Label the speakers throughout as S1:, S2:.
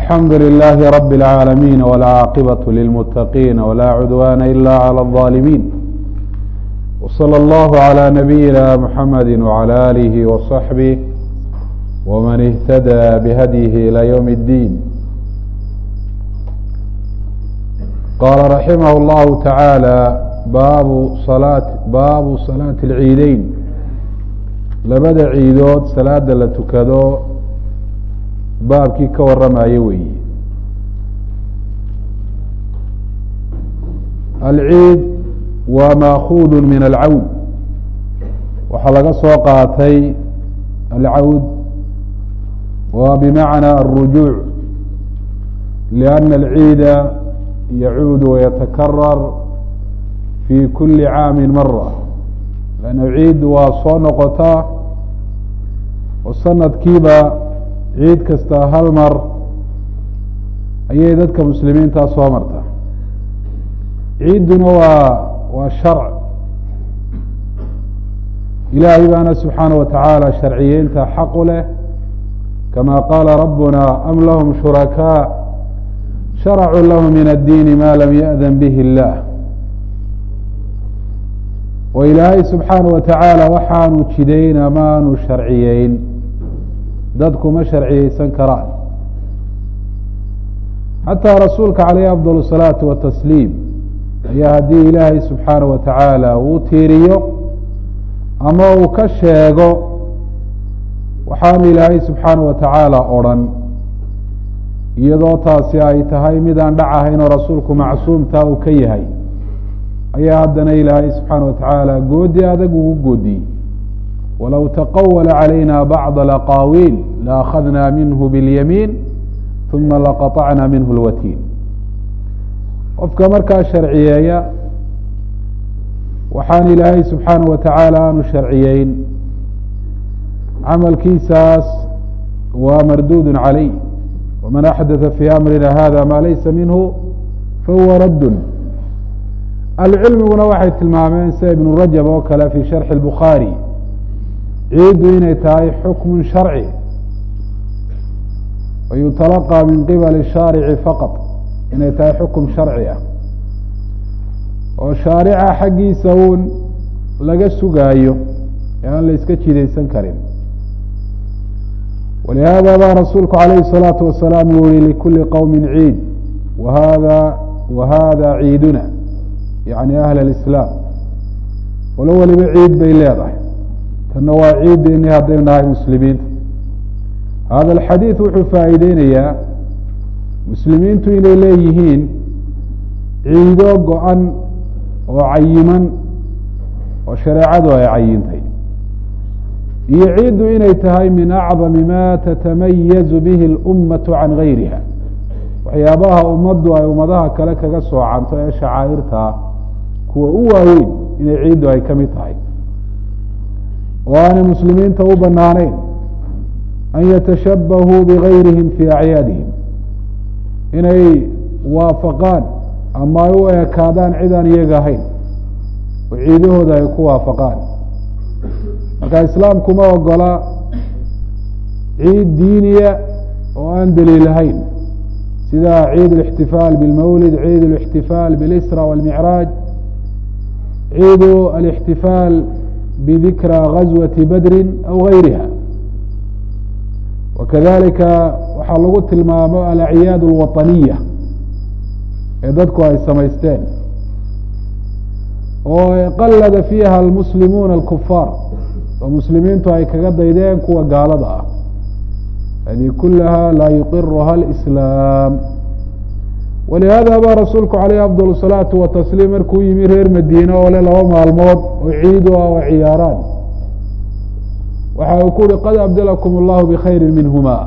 S1: الحمd لله رب العاalمين والعاaqبة للمتقين ولا عدوان إلا على الظالمين وصلى الله على نبينا محمد وعلى آله وصحبه ومن اهتدى بhdيه إلى يوم الدين qال رحimه الله taعالى bab صلاة baabu صلاaة العiideyn labada ciidood salaada la tukado baabkii ka waramayo weeye alciid waa maakuud min alcawd waxaa laga soo qaatay alcawd waa bimacna aلrujuuc liأna alciida yacuud wayatakarar fi kuli caami mara lanna ciid waa soo noqotaa oo sanadkiiba ciid kasta hal mar ayay dadka muslimiintaa soo marta ciidduna waa waa sharc ilaahay baana subxaanaه wa tacaala sharciyeynta xaqu leh kama qaala rabuna am lahum shurakaa sharacuu lahu min addiini ma lam yaأdan bih اllah oo ilaahay subxaanaه wa tacaala waxaanu jidayn amaanu sharciyeyn dadku ma sharciyeysan karaan xataa rasuulka calayh afdal الsalaatu watasliim ayaa haddii ilaahay subxaanaه wa tacaala uu tiiriyo ama uu ka sheego waxaanu ilaahay subxaanaه wa tacaala odrhan iyadoo taasi ay tahay midaan dhac ahayn oo rasuulku macsuumtaa uu ka yahay ayaa haddana ilaahay subxaanaه wa tacaala goodi adag ugu goodiyey wlow taqawla عalayna bacض alaqaawiil laأkhadna minhu bاlyamiin ثuma laqaطacna minhu اlwatiin qofka markaa sharciyeeya waxaan ilaahay subxaanaه wa tacaala aanu sharciyeyn camalkiisaas waa marduud عalayh wman axdaثa fii amrina hada ma laysa minhu fahuwa radd ahlucilmiguna waxay tilmaameen sida ibn rajab oo kale fi sharxi الbukhaarي ciiddu inay tahay xukm sharci wayutalaqى min qibali shaarici faqط inay tahay xukum sharci ah oo shaarica xaggiisa uun laga sugaayo ee aan la iska jidaysan karin walihada ba rasuulku calayhi الsalaaةu wasalaam uu yihi likuli qowmi ciid wahada wahada ciiduna yani ahl اlislaam walo waliba ciid bay leedahay tanna waa ciideeni haddaynu nahay muslimiinta hada alxadiid wuxuu faa'iideynayaa muslimiintu inay leeyihiin ciido go-an oo cayiman oo shareecadu ay cayintay iyo ciiddu inay tahay min acdami ma tatamayazu bihi اlummatu can gayriha waxyaabaha ummaddu ay ummadaha kale kaga soocanto ee shacaa'irtaa kuwa u waaweyn inay ciiddu ay ka mid tahay oo aanay muslimiinta u banaanayn an yatashabahuu bigayrihim fii acyaadihim inay waafaqaan ama ay u ekaadaan cid aan iyaga ahayn oo ciidahooda ay ku waafaqaan marka islaamku ma ogola ciid diiniya oo aan daliilahayn sida ciid الاxtifaal bاlmawlid ciid الاxtifaal bاlisra wاlmicraaj ciid الاxtifaal bdikra gazwati badri aw gayriha wakadalika waxaa lagu tilmaamo alacyaad اlwaطaniya ee dadku ay samaysteen oo qalada fiiha almuslimuuna alkufaar oo muslimiintu ay kaga daydeen kuwa gaalada ah hadi kulaha laa yuqiruha اlislaam walihada ba rasuulku calayh afdal الsalaatu watasliim markuu yimi reer madiine oo le laba maalmood oo ciid u ah oo ciyaaraan waxa uu ku uhi qad abdalakum اllahu bkhayri minhuma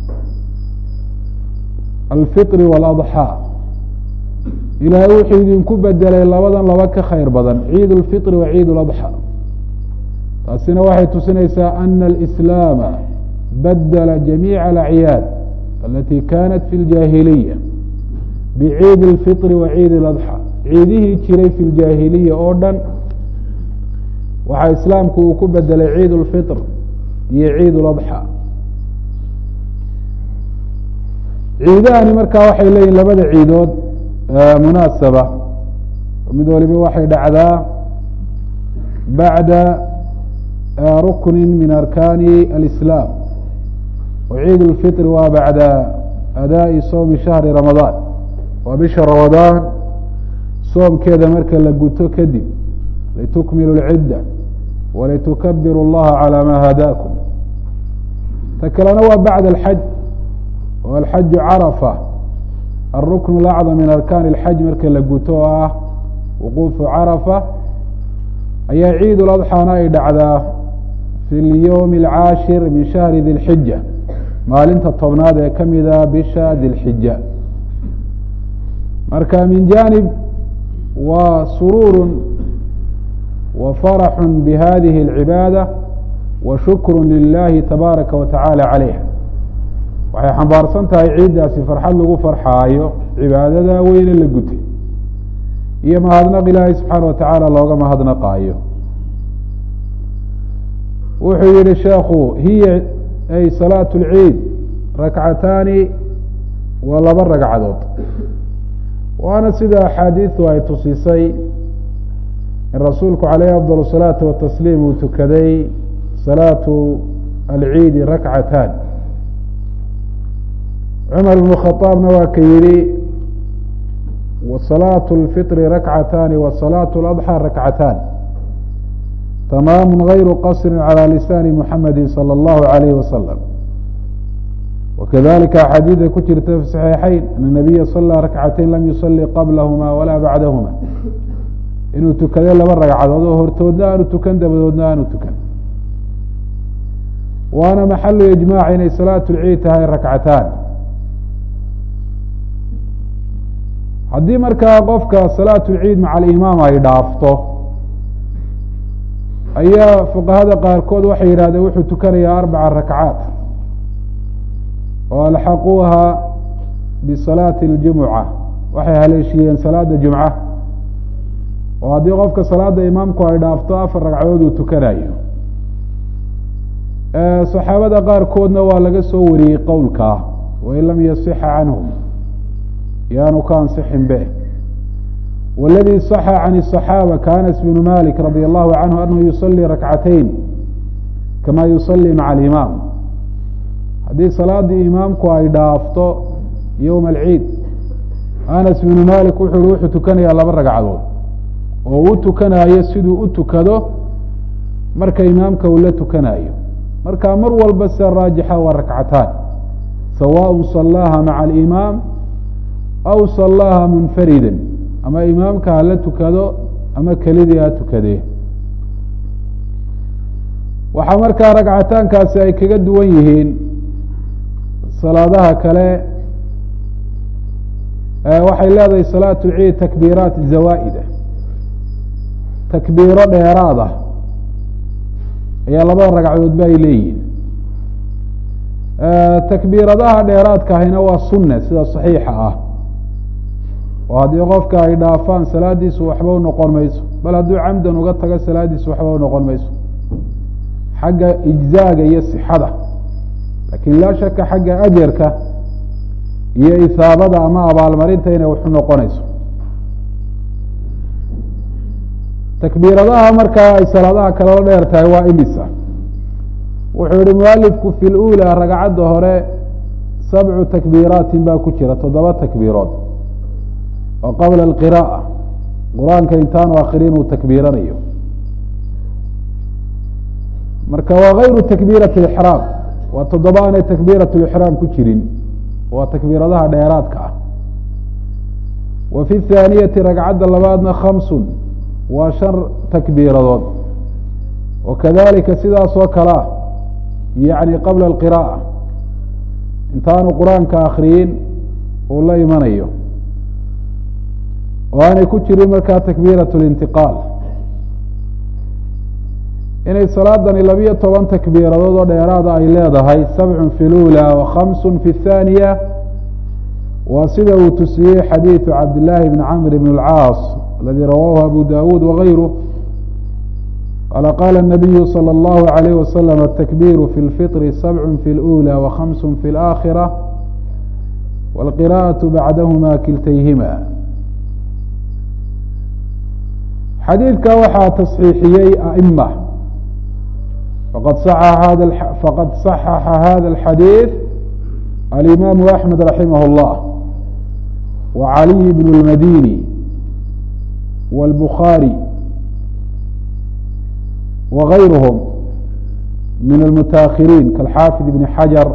S1: alfiطr wاladxى ilaahay wuxuu idinku bedelay labadan laba ka khayr badan ciid اlfiطr wa ciid اladxى taasina waxay tusinaysaa ana alislaama badela jamiica alacyaad alati kanat fi اljaahiliya bciid اlfiطr wa ciid اladxى ciidihii jiray fi ljaahiliya oo dhan waxaa islaamku uu ku bedelay ciid اlfiطr iyo ciid اladxى ciidahani markaa waxay leeyihin labada ciidood munaasaba mid waliba waxay dhacdaa bacda rukni min arkani alislaam waciid اlfitri waa bacda adaaءi soomi shahri ramadaan waa bisha ramadaan soomkeeda marka la guto kadib litukmilu اlcidda walitukabiru اllaha calى ma hadaakum ta kalena waa bacda alxaj oo alxaju carafa alrukn اlacdam min arkaani اlxaj marka la guto oo ah wuquufu carafa ayaa ciid ladxaana ay dhacdaa fi اlyowmi alcaashir min shahri di lxija maalinta tobnaad ee kamida bisha dilxija marka min janib waa suruur wa faraxu bihadihi اlcibaada wa shukru lilahi tabaaraka wa tacaala calayha waxay xambaarsan tahay ciiddaasi farxad lagu farxaayo cibaadada weyne la gutay iyo mahadnaq ilaahay subxaana wa tacaala looga mahadnaqaayo wuxuu yihi sheekhu hiya ay salaat اlciid rakcataani waa laba ragcadood waana sida axaadiidu ay tusisay in rasuulku calayhi afdal الsalaatu watasliim uu tukaday salaatu alciidi rakcataan cumar ibn khaaabna waa ka yihi wasalaatu اlfitri rakcataani wasalaatu اladxى rakcataan tamaamu gayru qasri calى lisaani muxamedi salى اllahu alayh wasalam wakadalika axaadiida ku jirta fi saxiixayn ana nabiya sala rakcatayn lam yusali qablahuma walaa bacdahuma inuu tukaday laba ragcadood oo hortoodna aanu tukan dabadoodna aanu tukan waana maxalu ijmaac inay salaatu lciid tahay rakcataan haddii markaa qofka salaatu lciid maca alimaam ay dhaafto ayaa fuqahada qaarkood waxay yidhahdeen wuxuu tukanayaa arbaca rakcaat oo alxaquuha bisalaati اljumuca waxay haleeshiyeen salaada jumca oo haddii qofka salaada imaamku ay dhaafto afar ragcadood uu tukanayo saxaabada qaarkoodna waa laga soo wariyey qowlkaa wain lam yasixa canhum yaanu ka ansixin be wاladii صaxa can الصaxaaba ka anas bn malik radi allahu canhu anahu yusalii rakcatayn kama yusalii maca alimaam haddii salaadii imaamku ay dhaafto yowma alciid anas bnu malik wuxu uhi wuxuu tukanayaa laba ragcadood oo u tukanayo siduu u tukado marka imaamka uu la tukanayo marka mar walba sida raajixa waa rakcataan sawaء salaaha maca alimaam aw salaaha munfarida ama imaamka ha la tukado ama kelidii ha tukadee waxaa markaa ragcataankaasi ay kaga duwan yihiin salaadaha kale waxay leedahay salaat lciid takbiiraat zawaa'ida takbiiro dheeraad ah ayaa labada ragcadoodba ay leeyihin takbiiradaha dheeraadka ahina waa sunne sida saxiixa ah oo haddii qofka ay dhaafaan salaadiisu waxba u noqon mayso bal hadduu camdan uga tago salaadiisu waxba u noqon mayso xagga ijzaaga iyo sixada lakin laa shaka xagga ajarka iyo isaabada ama abaalmarinta inay waxu noqonayso takbiiradaha markaa ay salaadaha kalala dheer tahay waa imisa wuxuu yihi mualifku fi lula ragcadda hore sabcu takbiiraatin baa ku jira toddoba takbiirood oo qabla alqira'a qur-aanka intaanu akrin uu takbiiranayo marka waa gayru takbiirati ixraam waa toddoba aanay takbiirat lixraam ku jirin waa takbiiradaha dheeraadka ah wa fi thaaniyati ragcadda labaadna khamsun waa shan takbiiradood wa kadalika sidaas oo kale ah yacni qabla alqira'a intaanu qur-aanka akriyin uu la imanayo oo aanay ku jirin markaa takbiirat lintiqaal inay salaadani labiyo toban takbiiradood oo dheeraada ay leedahay sabcun fi lula wa khamsun fi thaaniya waa sida uu tusiyey xadiidu cabdillaahi bni camr bn اlcaas aladi rawaahu abu dawuud wagayruh qala qala الnabiyu salى اllahu عalayh wasalam atakbiru fi اlfiطri sabcu fi اlأulى wa khamsu fi اlآkhirة wاlqira'aة bacdahma kiltayhima xadiidka waxaa taصxiixiyey aئma faqad صaxaxa hada الxadiiث alimaamu أحmed raximah الlah وعaliي bn الmadini wاlbukhaarي وغayrhm min almutaأkhiriin kaاlxaafid ibn xajar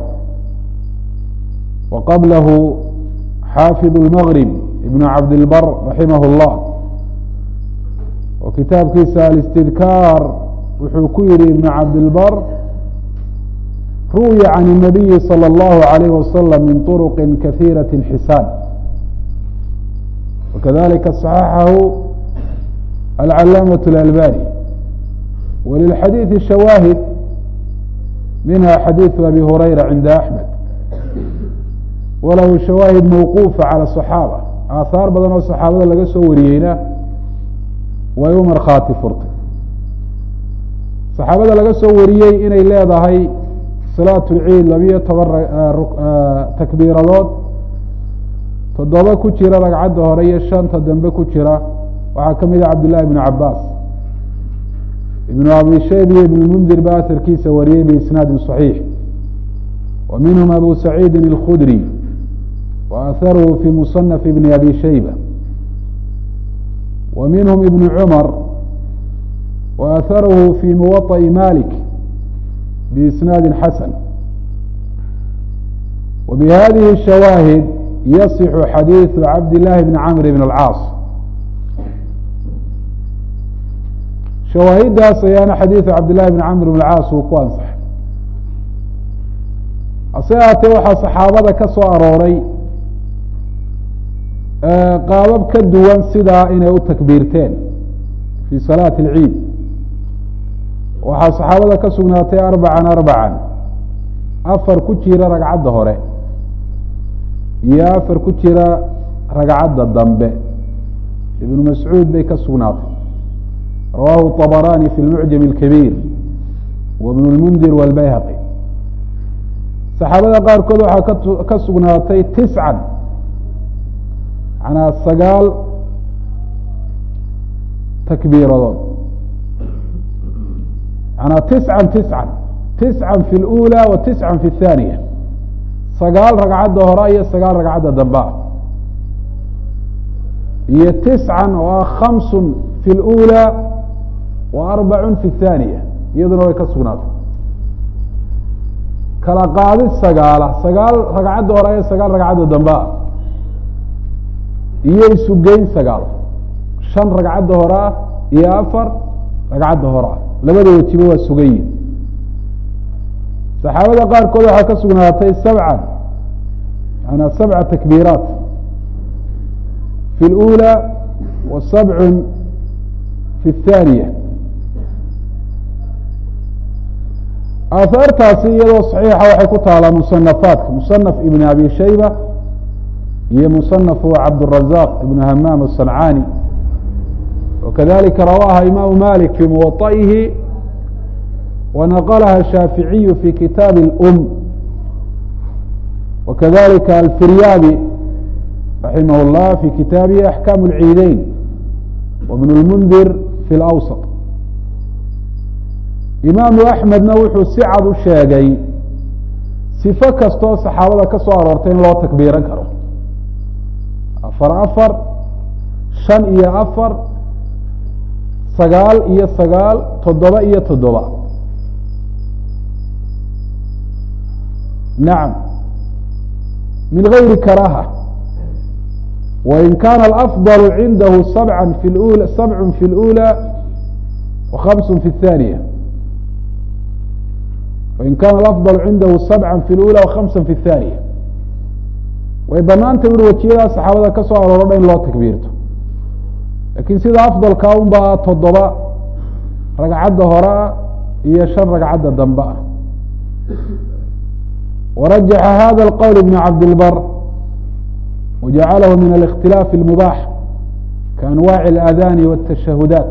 S1: waqablahu xaafid اlmgrib ibn cabdilbar raximah اllah oo kitaabkiisa alistidkaar wuxuu ku yihi ibn cabdilbar ru'ya can الnabiyi salى اllahu عalayh wasalam min طurqi kahiiraة xisaan wakadalika صaxaxahu alcalaamaة اlalbani walilxadiiثi shawaahid minha xadiiثu abi hurayra cinda axmed walahu shawaahid mawquufa calى صaxaaba aahaar badan oo saxaabada laga soo wariyeyna way u markhaati furtay saxaabada laga soo wariyey inay leedahay salaat lciid labiyo toban takbiiradood toddoba ku jira ragcadda hore iyo shanta dambe ku jira waxaa ka mid ah cabdillahi ibnu cabaas ibnu abi shayb iyo ibn mundir ba aharkiisa wariyey biisnaadin صaxiix wa minhum abu saciidi اlkhudri wa aharuhu fi musanaf ibni abi shayba wa minhum ibn cumar wa aharuhu fi muwaطa'i malik biisnaadi xasan wa bihadihi shawaahid yasixu xadiiثu cabd llahi bni camr bn اlcaas shawaahidaas ayaana xadiiثu cabdillahi bn camr bn caas uu ku ansaxay hase ahaatee waxaa saxaabada ka soo arooray qaabab ka duwan sidaa inay u takbiirteen fi salaati اlciid waxaa saxaabada ka sugnaatay arbacan arbacan afar ku jira ragcadda hore iyo afar ku jira ragcadda dambe ibnu mascuud bay ka sugnaatay rawahu طabarani fi lmucjam اlkabiir wa bn اlmundir wاlbayhaqi saxaabada qaarkood waxaa ka sugnaatay tiscan manaa sagaal takbiiradood manaa tiscan tiscan tiscan fi اlأulى wa tiscan fi الthaniya sagaal ragcadda hore iyo sagaal ragcadda dambea iyo tiscan oo ah khamsun fi اlأulى wa arbacun fi الthaniya iyaduna way ka sugnaatay kala qaadid sagaala sagaal ragcadda hore iyo sagaal ragcadda dambea iyo isugeyn sagaal shan ragcadda hore ah iyo afar ragcadda hore ah labada wejiba waa sugayin saxaabada qaarkood waxaa ka sugnaatay sabcan manaa sabca takbiiraat fi اlأulى wa sabcun fi الthaniya aahaartaasi iyadoo saxiixa waxay ku taalaa musanafaadka musanaf ibn abi shayba iyo musanafu cabdالrazaq ibn hamaam الصancani wakadalika rawaha imaamu malik fi muwaطa'ihi ونqلha الشhاaفiعي في kitاab الأm وkذلika الفiryاbي رaحimh الlh في kitaabihi أحكاm العiideyn وبن الmنdir في الأwسط imaamu أحmedna wuxuu si cad u sheegay صifo kastoo صaxaabada ka soo aroortay in loo takbiiran karo afar afar شhan iyo afar sagaal iyo sagaal toddoba iyo toddoba nacam min gayri karaaha wain kaana alafضل cindahu sabca fi ula sabcu fi اlأulى wa khamsu fi الthaniya wain kana alafضل cindahu sabca fi اlأulى wa khamsa fi الthaniya way banaantay uri wajiyadaas saxaabada ka soo arooro dha in loo takbiirto lakin sida afضalka un baa toddoba ragcadda horea iyo shan ragcadda dambe ah warajaxa hada اlqowl ibn cabdilbar wajacalahu min الاkhtilaaف الmubaax kaanwaaci اlaadani wالtashahudaat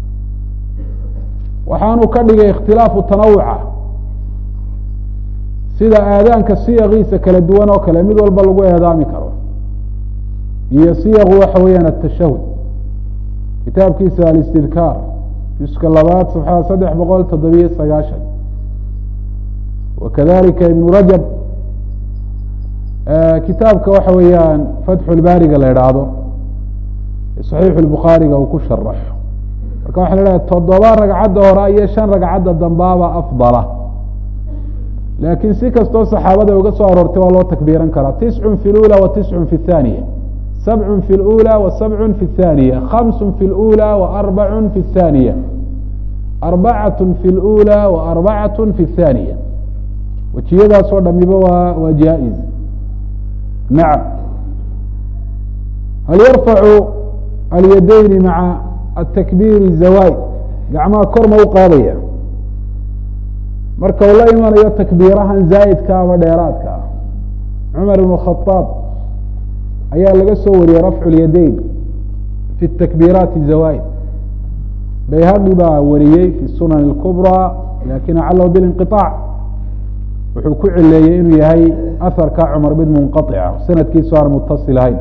S1: waxaanu ka dhigay ikhtilaafu tanawuca sida aadaanka siyakiisa kala duwan oo kale mid walba lagu eedaami karo iyo siyaqu waxa weeyaan atashahud kitaabkiisa alistidkaar juska labaad safxada saddex boqol toddobiyo sagaashan wakadalika ibnu rajab kitaabka waxa weeyaan fatxu lbaariga la idhaahdo saxiixu lbukhaariga uu ku sharaxo marka waxa la idhaha toddoba ragcadda hore iyo shan ragcadda dambaaba afdala laakiin si kastoo saxaabada uga soo aroortay waa loo takbiiran karaa tiscun fi lula wa tiscun fi اthaniya sabcun fi lula wa sabcun fi اthaniya khamsun fi lula wa arbacun fi اthaniya arbacatun fi lula wa arbacatun fi اthaniya wejiyadaasoo dhamiba waa waa jaa-iz nacam hal yarfacu alyadayni maca atakbiiri zawaid gacmaha kor ma u qaadaya marka uu la imanayo takbiirahan zaa'idka ama dheeraadka ah cumar ibn khadaab ayaa laga soo wariyey rafcu lyadayn fi takbiiraati zawaid bayhaqi baa wariyey fi sunan اlkubraa lakin acallahu bilinqiطaac wuxuu ku cileeyey inuu yahay aharka cumar mid munqaطica sanadkiisu aan mutasil ahayn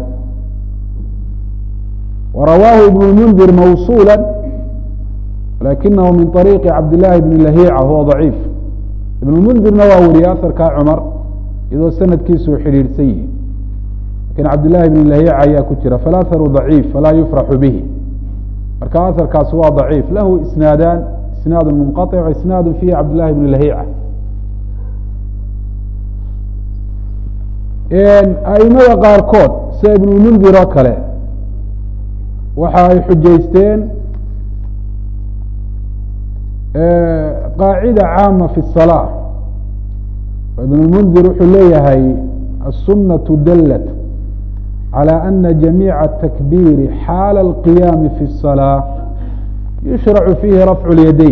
S1: warawaahu ibn اmundir mawsuula lakinahu min طariiqi cabd llahi bn lahiica huwa ضaciif ibn mundirna waa wariyey aharkaa cumar iyadoo sanadkiisu u xidhiidhsan yihi lakin cabdillahi bn lahiica ayaa ku jira falaaharu ضaciif falaa yufraxu bihi marka aharkaasi waa ضaciif lahu isnaadaan isnaad munqaطic wa isnaad fihi cabdillahi bn lahiica aimada qaarkood sida ibnulmundir oo kale waxa ay xujaysteen qaacida caama fi الsalaa ibnulmundir wuxuu leeyahay الsunaة dalat calى ana jamiica الtakbiiri xaala اlqiyaami fi الsalaaة yushracu fiihi rafcu اlyadayn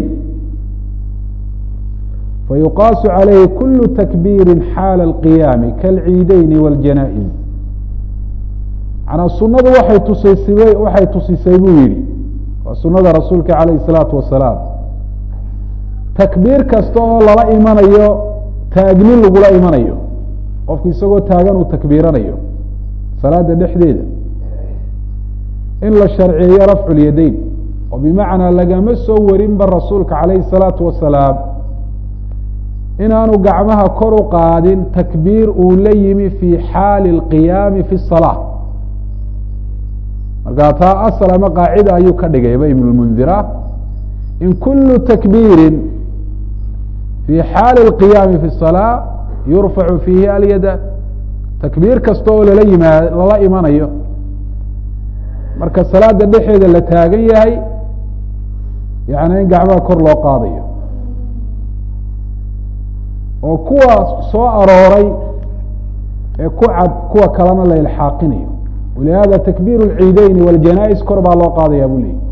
S1: fayuqaasu عalayhi kulu takbiiri xaala اlqiyaami kaalciideyni wاljanaa'iz manaa sunadu waxay tusisay waxay tusisay buu yihi waa sunada rasuulka calayh الsalaatu wasalaam takbiir kasta oo lala imanayo taagnin lagula imanayo qofku isagoo taagan uu takbiiranayo salaada dhexdeeda in la sharceeyo rafcu اlyadayn oo bimacnaa lagama soo warinba rasuulka calayhi الsalaatu wasalaam inaanu gacmaha kor u qaadin takbiir uu la yimi fi xaali اlqiyaami fi الsalaa markaa taa asl ama qaacida ayuu ka dhigayba ibn اlmundira in kulu takbiiri fi xaali اlqiyaami fi الsalaa yurfacu fiihi alyada takbiir kasta oo lala yimaa lala imanayo marka salaada dhexeeda la taagan yahay yani in gacmaha kor loo qaadayo oo kuwa soo arooray ee ku cad kuwa kalena la ilxaaqinayo walihada takbiir اlciideyni wاljanaa-is kor baa loo qaadaya bu leyi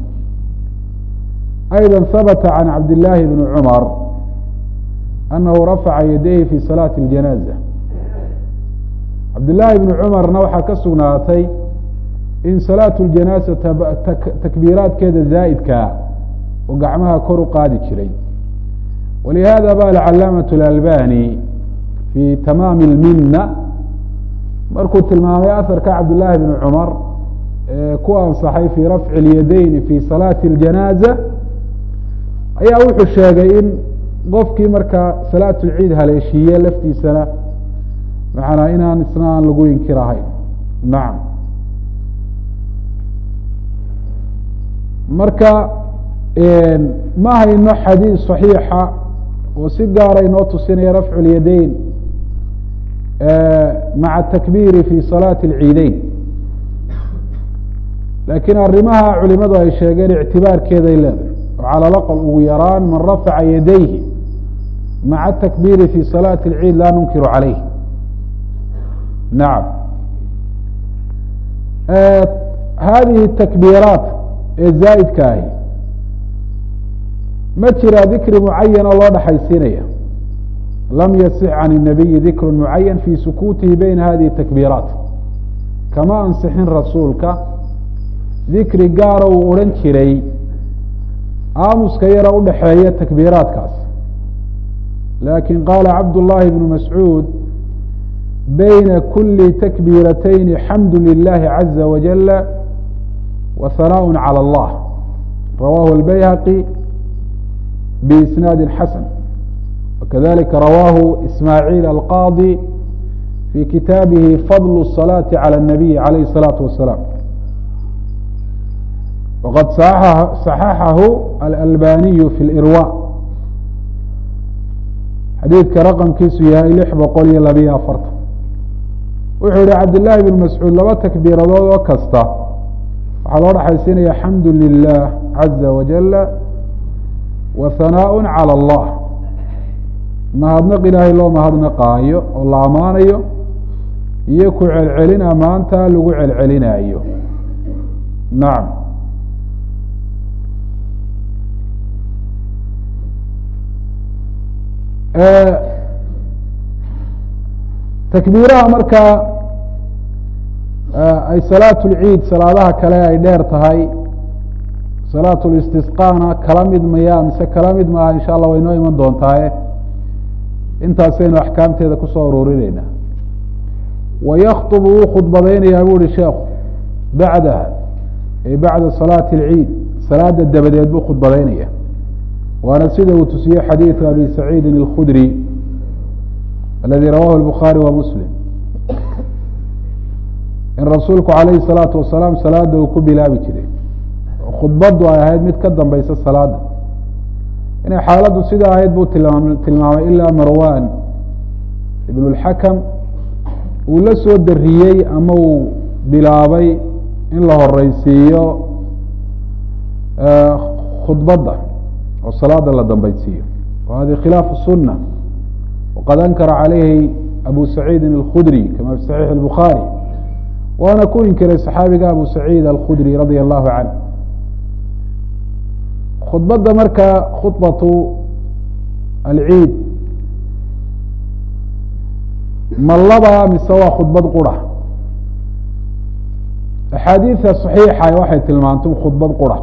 S1: ayضا habta can cabd llaahi bni cumar anahu rafaca yadayhi fi salaati اljanaaza cabdillaahi bni cumarna waxaa ka sugnaatay in salaatu اljanaasa takbiiraadkeeda zaa'idkaa oo gacmaha kor u qaadi jiray walihada ba alcalaamaة اlalbani fi tamaami اlmina markuu tilmaamay aharka cabdillaahi bni cumar ee ku ansaxay fi rafci اlyadayni fi salaati اljanaaza ayaa wuxuu sheegay in qofkii markaa salaat lciid haleeshiiye laftiisana macanaa inaan isna aan lagu inkirahayn nacam marka ma hayno xadiid صaxiixa oo si gaara inoo tusinaya rafcu اlyadayn maca takbiiri fi salaati اlciideyn laakiin arrimaha culimadu ay sheegeen ictibaarkeeday leedahay oo cala laqal ugu yaraan man rafaca yadayhi maca takbiiri fi salaati اlciid laa nunkiru calayh nacam hadihi takbiiraat ee zaa'idka ahi ma jira dikri mucayan oo loo dhexaysiinaya lam yasix can الnabiyi dikru mucayan fi sukuutihi bayna hadihi takbiiraat kama ansixin rasuulka dikri gaara uu odhan jiray aamuska yara udhaxeeya takbiiraadkaas lakin qaala cabd llahi bnu mascuud bayna kuli takbiiratayni xamdu lilahi caza wajala wa hanaaء calى اllah rawahu اlbayhaqi biisnaadi xasan wakadalika rawahu ismaaciil alqaadi fi kitaabihi fadl الصalaaةi calى الnabiy alayh الsalaatu wasalaam waqad صaxaxahu alalbaniyu fi lirwa xadiidka raqamkiisu yahay lix boqol iyo labiyo afartan wuxuu yihi cabdillaahi bn mascuud laba takbiiradood oo kasta waxaa loo dhexaysiinaya xamdu lilah caza wajala wa hanaaء calى اllah mahadnaq ilaahay loo mahadnaqaayo oo la amaanayo iyo ku celcelin amaanta lagu celcelinaayo nacam takbiiraha markaa ay salaat lciid salaadaha kale ay dheer tahay salaat listisqaana kala mid maya mise kala mid maaha insha allah way noo iman doontaaye intaasaynu axkaamteeda kusoo ururineyna wayakطbu wuu khudbadaynayaa bu uhi sheekhu bacdaha ay bacda salaati اlciid salaada dabadeed buu khudbadaynaya waana sida uu tusiyey xadiiثu abi saciidin اlkhudri aladi rawahu الbukhaari wa muslim in rasuulku alayhi الsalaatu wasalaam salaada uu ku bilaabi jiray khudbadu ay ahayd mid ka dambeysa salaada inay xaaladdu sida ahayd buu tilmaam tilmaamay ilaa marwan ibn اlxakam uu la soo dariyey ama uu bilaabay in la horeysiiyo khudbadda oo salaada la dambeysiiyo wa hadi khilaafu suna waqad ankara calayhi abu saciidin alkhudri kama fi saxiix اlbukhaari waana ku inkiray saxaabiga abu saciid alkhudri radia allahu canh khudbadda markaa khudbatu alciid ma laba mise waa khudbad qura axaadiida صaxiixa waxay tilmaantay khudbad qura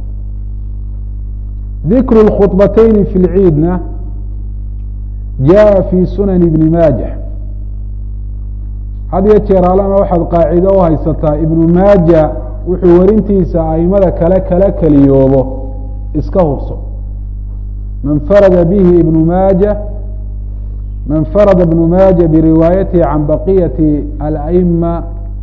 S1: dikru اkhudbateyni fi lciidna jaءa fi sunan ibni maaja had iyo jeer alana waxaad qaacido u haysataa ibnu maaja wuxuu werintiisa aimada kale kala keliyoobo iska hubso man farada bihi ibnu maaja man farada ibnu maaja biriwaayatihi can baqiyati alأima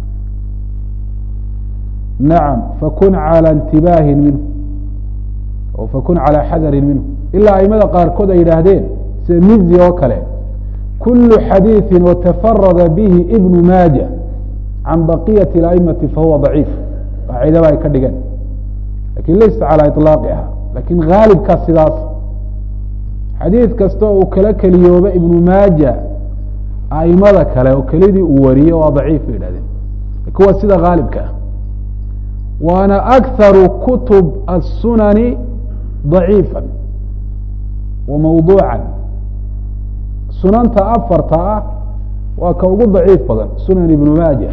S1: nacam fakun calى intibaahin minhu o fakun calى xadarin minhu ilaa aimada qaarkood ay yidhaahdeen sida mizi oo kale kulu xadiiثi watafarada bihi ibnu maaja can baqiyati اlأimati fahuwa ضaciif qaacidaba ay ka dhigeen lakin laysa calى iطlaaqiha lakin haalibkaa sidaas xadiid kasta uu kala keliyooba ibnu maaja aimada kale oo kelidii uu wariyey waa daciif bay yihahdeen lakin waa sida haalibka ah waana akharu kutub الsunani ضaciifa wa mawduuca sunanta afarta ah waa ka ugu daciif badan sunan ibnu maaja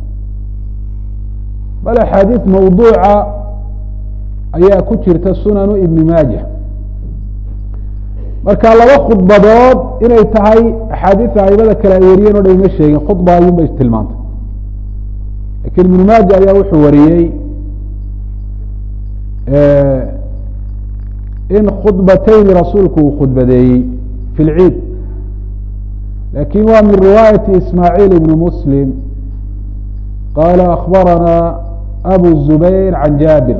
S1: bal axaadiid mawduuca ayaa ku jirta sunanu ibni maaja marka laba khudbadood inay tahay axaadiida aimada kale ay wariyeen o dhan ima sheegin khudba ayuun bay tilmaantay lakin ibnu maaja ayaa wuxuu wariyey in khudbateyni rasuulku uu khudbadeeyey fi lciid lakin waa min riwaayati ismaaciil ibni muslim qala akbarana abu zubayr can jaabir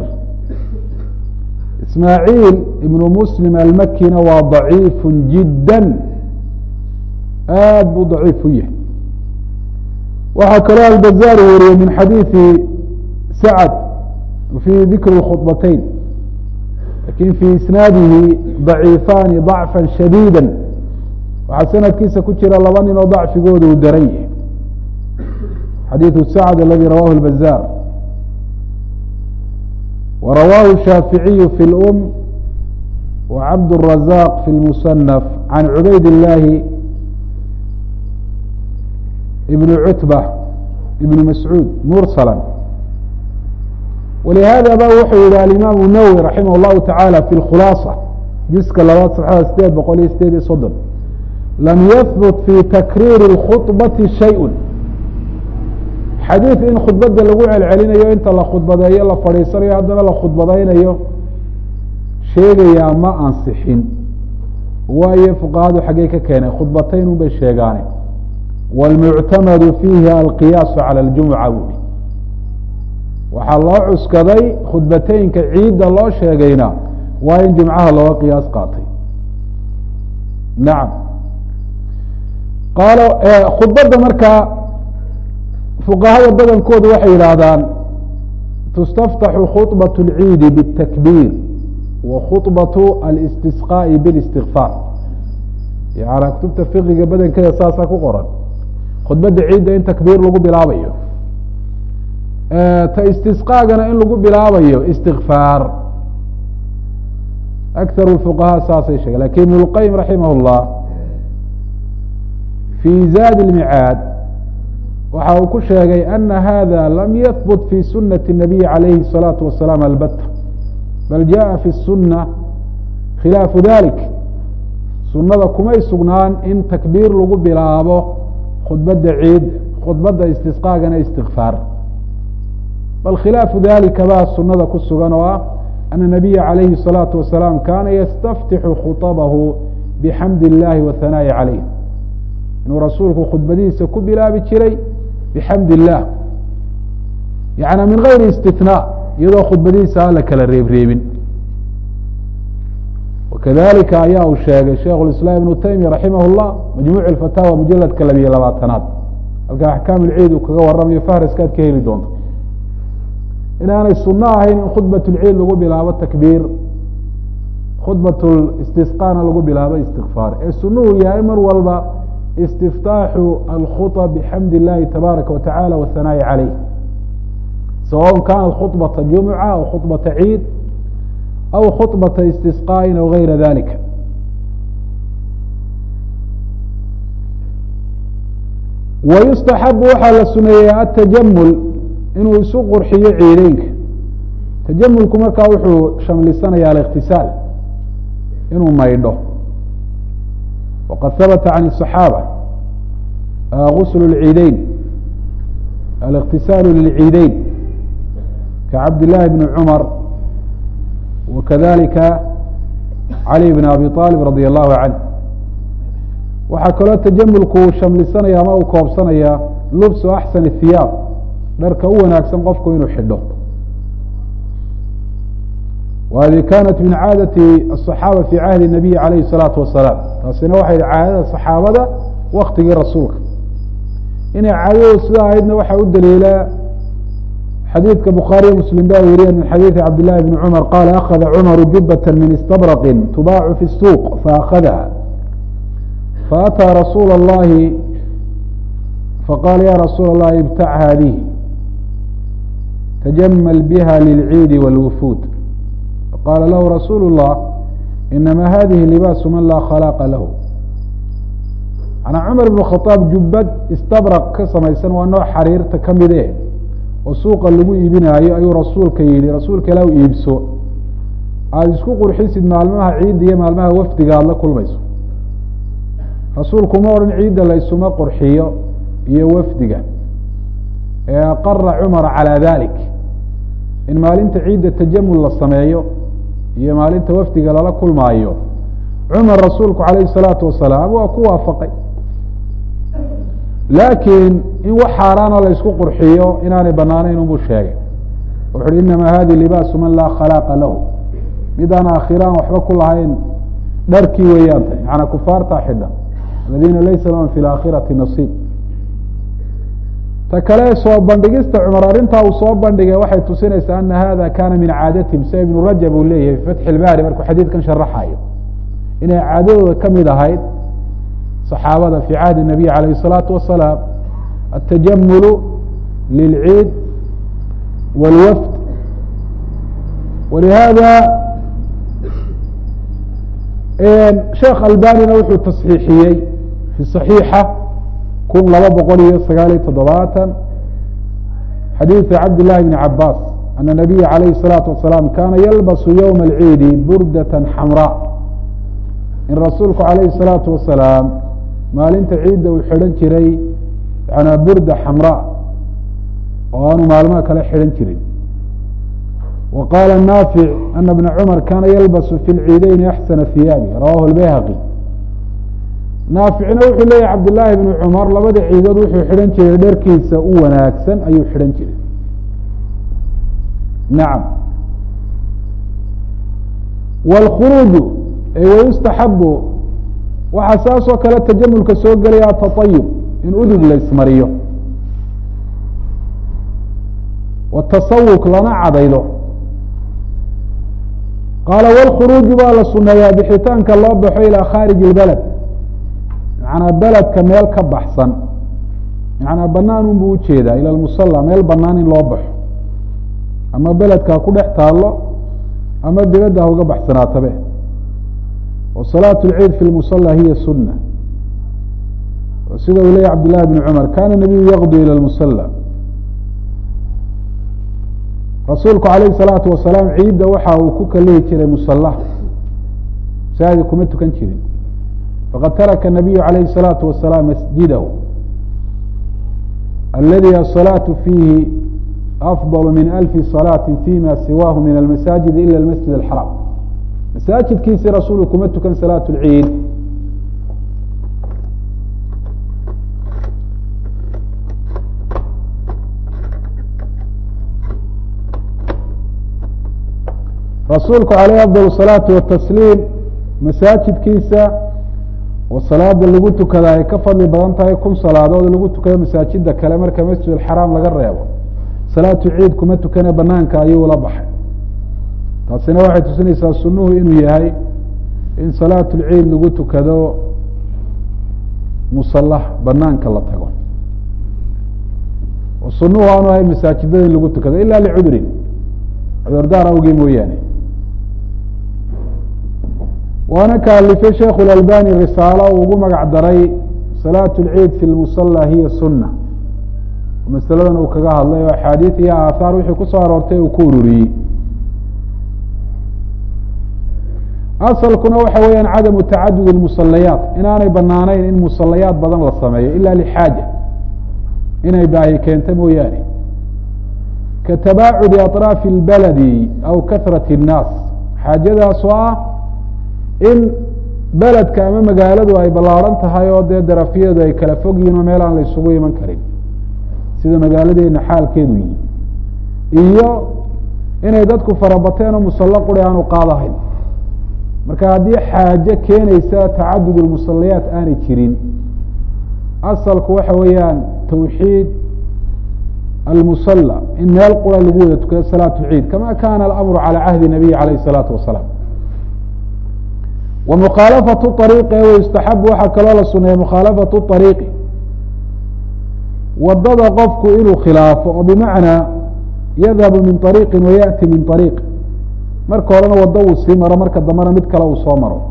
S1: ismaaciil ibnu muslim almakina waa daciifu jidda aad buu daciif u yahay waxaa kaloo albazaar wariyey min xadiidi sacd fi dikri khudbatayn lakin fi isnaadihi daciifaani ضacfa shadiida waxaa sanadkiisa ku jira laba nin oo dacfigooda uu daran yahay xadiiثu sacd aladi rawahu اlbazaar wa rawahu shaaficiyu fi اlum wa cabd الrazaq fi اlmusanaf can cubayd اllahi ibn cutba ibn mascuud mursala walihada ba wuxuu yihi alimaam nawwi raximah اllahu taعala fi اkhulaasa jiska labaad saxada sideed boqol iyo sideed iyo soddon lam yahbut fi takriiri اlkhuطbati shay-un xadiid in khudbadda lagu celcelinayo inta la khudbadeeyo la fadhiisanayo haddana la khudbadaynayo sheegayaa ma ansixin waayo fuqahadu xaggey ka keenay khudbatayn un bay sheegaane wاlmuctamadu fiihi alqiyaasu calى اljumuca buui waxaa loo cuskaday khudbateynka ciidda loo sheegayna waa in jimcaha looga qiyaas qaatay nacam qaalo khudbadda markaa fuqahada badankoodu waxay yidhaahdaan tustaftaxu khuطbaة اlciidi bالtakbiir wa khuطbaة alistisqaaءi biاlistikfaar yana kutubta fiqiga badankeeda saasaa ku qoran khudbadda ciidda in takbiir lagu bilaabayo ta istisqaagana in lagu bilaabayo istikfaar akar fuqahaa saasay sheegen lakin ibn اlqayim raximah اllah fii zaad اlmicaad waxa uu ku sheegay ana hada lam yahbut fi sunati الnabiyi calayhi الsalaatu wasalaam albata bal jaءa fi الsuna khilaafu dalik sunada kumay sugnaan in takbiir lagu bilaabo khudbadda ciid khudbadda istisqaagana istikfaar bal khilaafu dalika baa sunada ku sugan oo ah ana nabiya calayhi الsalaatu wasalaam kana yastaftixu khuطabahu bixamdi اllahi wahanaa'i calayh inuu rasuulku khudbadihiisa ku bilaabi jiray bxamd illah yana min gayri istithnaa iyadoo khudbadihiisa aan la kala reebreebin wakadalika ayaa uu sheegay sheikh islaam ibnu taymiya raximah اllah majmuuc اfataawa mujaladka labiyo labaatanaad halka axkaam ilciid uu kaga waramayo fahraskaad ka heli doonto inaanay suno ahayn in khudbat lciid lagu bilaabo takbiir khudbat istisqaana lagu bilaabo istikfaar ee sunuhu yahay mar walba istiftaaxu alkhuطa bxamd اllahi tabaaraka wa tacala wahanaa'i calayh sawaء kanat khuطbata jumuca aw khuطbata ciid aw khuطbata istisqaaءin aw gayra dalika wayustaxabu waxaa la suneeyey atajamul inuu isu qurxiyo ciideynka tajamulku markaa wuxuu shamlisanaya aliktisaal inuu maydho wqad habta can الصaxaabة gusl اlciideyn الاktisaalu lilciideyn kacabd لlahi bn cmar wakadalika cali bn abi طalib radي الlahu canh waxaa kaloo tajamulku shamlisanaya ama uu koobsanaya lubsu axsan الhiyaab dharka u wanaagsan qofku inuu xidho whadi kanat min caadati الصaxaaba fi cahdi الnabiyi alayh الsalaatu wasalaam taasina waxay caadada صaxaabada waktigii rasuulka inay caadadu sida ahaydna waxaa u daliila xadiidka bukhaariyo muslim ba weriyen min xadiidi cabd llahi bni cumar qaala akada cumaru jubata min istabraqin tubaacu fi الsuuq faakadaha faأtaa rasuula اllahi faqala ya rasuula اllahi ibtac hadihi tajamal biha lilciidi wاlwufuud qala lahu rasuulu الlah inama hadihi libaasu man laa khalaaqa lahu manaa cumar ibn khaaab jubbad istabraq ka samaysan waa nooc xariirta ka mide oo suuqa lagu iibinaayo ayuu rasuulka yihi rasuulka ilah iibso aada isku qurxisid maalmaha ciidda iyo maalmaha wafdiga aada la kulmayso rasuulku ma odhan ciidda la isuma qurxiyo iyo wafdiga ee aqara cumar calى dalik in maalinta ciidda tajamul la sameeyo iyo maalinta wafdiga lala kulmaayo cumar rasuulku calayhi الsalaatu wasalaam waa ku waafaqay laakiin in wax xaaraana la isku qurxiyo inaanay banaanayn unbuu sheegay wuxu uhi inama hadi libaasu man laa khalaaqa lahu midaan aakhiraan waxba ku lahayn dharkii weeyaan tay macanaa kufaartaa xidha aladiina laysa lahum fi laakhirati nasiib ta kale soo bandhigista cumar arrintaa uu soo bandhigay waxay tusinaysaa ana hada kana min caadatihim sida ibnu rajab uu leeyahay fi fatxi ilbaari markuu xadiidkan sharaxayo inay caadadooda ka mid ahayd صaxaabada fi cahdi الnabiy alayh الsalaatu wasalaam atajamulu lilciid wاlwafd walihada sheekh albanina wuxuu tasxiixiyey fi صaxiixa kun laba boqol iyo sagaal iyo toddobaatan xadiiثu cabd لlahi bn cabaas ana الnabiya alayh الsalaatu wasalaam kana yalbasu ywma اlciidi burdaة xamraa in rasuulku alayhi الsalaatu wasalaam maalinta ciidda uu xidhan jiray yanaa burda xamraa oo aanu maalmaha kale xidhan jirin wa qaala naafic ana bna cumar kaana yalbasu fi lciideyni axsana hiyaabi rawahu lbayhaqi naaficna wuxuu leeyahy cabdillaahi bnu cumar labada ciidood wuxuu xidhan jiray dharkiisa u wanaagsan ayuu xidhan jiray nacam wاlkhuruuju wayustaxabu waxaa saas oo kale tajamulka soo gelaya ataطayub in udug la ismariyo watasawuq lana cadaydo qaala wاlkhuruuju baa la suneeyaa bixitaanka loo baxo ilaa khaariji اlbaled macnaa beledka meel ka baxsan macnaa banaan un buu ujeedaa ila lmusala meel banaan in loo baxo ama beledka ha ku dhex taallo ama dibadda ha uga baxsanaatabe wa salaat اlciid fi lmusala hiya suna sida uu leeyay cabd llahi bn cumar kana nabiyu yaqdu ilى lmusala rasuulku alayh الsalaatu wasalaam ciidda waxa uu ku kalihi jiray musalaha masaajid kuma tukan jirin faqad taraka الnabiyu alayh الsalaatu wasalaam masjidahu aladi aلsalaaةu fiihi afضل min alfi صalaaةi fima siwaahu min almasaajid ila اlmasjid اxaraam masaajidkiisii rasuulku kuma tukan salaaة اlciid rasuulku alayh afضل الصalaaةi watasliim masaajidkiisa oo salaada lagu tukada ay ka fadli badan tahay kun salaadood lagu tukado masaajida kale marka masjid اxaraam laga reebo salaatu ciid kuma tukane banaanka ayuu la baxay taasina waxay tusinaysaa sunuhu inuu yahay in salaatu lciid lagu tukado musalaha banaanka la tago oo sunuhu aanu ahay masaajidada in lagu tukado ila licudrin cudurdaar awgii mooyaane waana ka alifay sheikhu اlalbani risaalo uu ugu magac daray salaatu اlciid fi lmusala hiya suna masaladan uu kaga hadlay oo axaadiid iyo aathaar wixii kusoo aroortay uu ku ururiyey asalkuna waxa weeyaan cadamu tacadud اmusalayaat inaanay banaanayn in musalayaat badan la sameeyo ila lixaaja inay baahi keento mooyaane ka tabaacudi aطraafi اlbaladi aw kahrat الnaas xaajadaas oo ah in beledka ama magaaladu ay ballaaran tahay oo dee darafyadeedu ay kala fog yihin oo meel aan la isugu iman karin sida magaaladeena xaalkeedu yihi iyo inay dadku farabateen oo musallo quri aanu qaadahayn marka haddii xaajo keenaysa tacadud اlmusalayaat aanay jirin asalku waxa weeyaan tawxiid almusala in meel qura lagu wada tukado salaatu ciid kama kana alamru calى cahdi nabiyi alayh الsalaatu wasalaam wa mukhaalafatu ariiqi wayustaxabu waxaa kaloo la suneeya mukhaalafatu ariiqi wadada qofku inuu khilaafo oo bimacnaa yadhabu min ariiqi wayaأti min ariiq marka horena wado uu sii maro marka dambena mid kale uu soo maro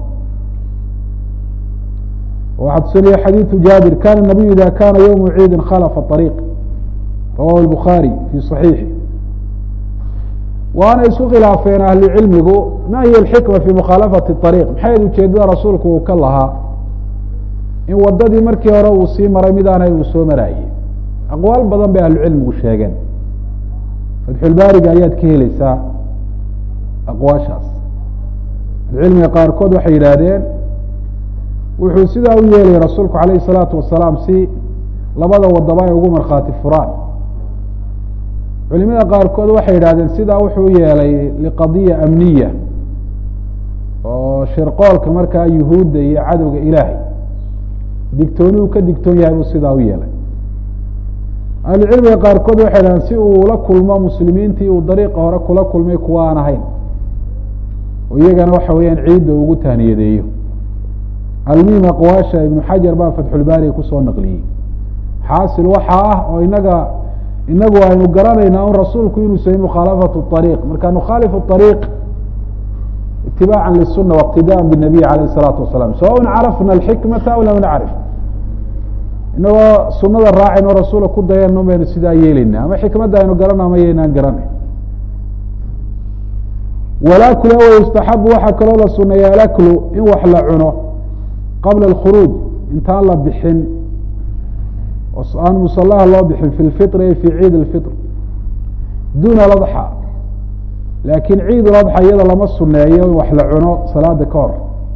S1: waxaa tusinaya xadiiثu jaabir kana nabiyu ida kana ywmu ciidi khalafa ariiq rawahu الbukhaarي fi صaxiixi waana isku khilaafeen ahlu cilmigu ma hiy اxikma fi mukhaalafati ariiq maxay ujeedada rasuulku uu ka lahaa in wadadii markii hore uu sii maray mid aanay uu soo maraayey aqwaal badan bay ahlu cilmigu sheegeen fatxulbaariga ayaad ka helaysaa aqwaashaas ahlucilmiga qaarkood waxay yidhaahdeen wuxuu sidaa u yeelay rasuulku alayh الsalaatu wasalaam si labada wadaba ay ugu markhaati furaan culimada qaarkood waxay yidhahdeen sidaa wuxuu u yeelay liqadiya amniya oo shirqoolka markaa yuhuudda iyo cadowga ilaahay digtooni uu ka digtoon yahay buu sidaa u yeelay ahlucilmiga qaarkood waxay yidhahdeen si uu ula kulmo muslimiintii uu dariiqa hore kula kulmay kuwa aan ahayn oo iyagana waxa weeyaan ciidda ugu taaniyadeeyo almuhim aqwaasha ibnu xajar baa fatxulbaariga kusoo naqliyey xaasil waxaa ah oo inaga inagu aynu garanaynaa un rasuulku inuu samey mukhaalafatu ariiq marka nukhaalifu ariiq itibaaca lisuna wاqtidaan binabiy alayh الsalaatu wasalaam sawaءn carafna alxikmata aw lam nacrif inagoo sunada raacayno rasuula ku dayano baynu sidaa yeelayna ama xikmadda aynu garana ama yaynaan garanay walakl yustaxabu waxaa kaloo la suneeya alaklu in wax la cuno qabla اkhuruuj intaan la bixin aan musallaha loo bixin fi lfitri ay fi ciid اlfitr duna ladxa laakiin ciid ladxa iyada lama suneeyo in wax la cuno salaada ka hor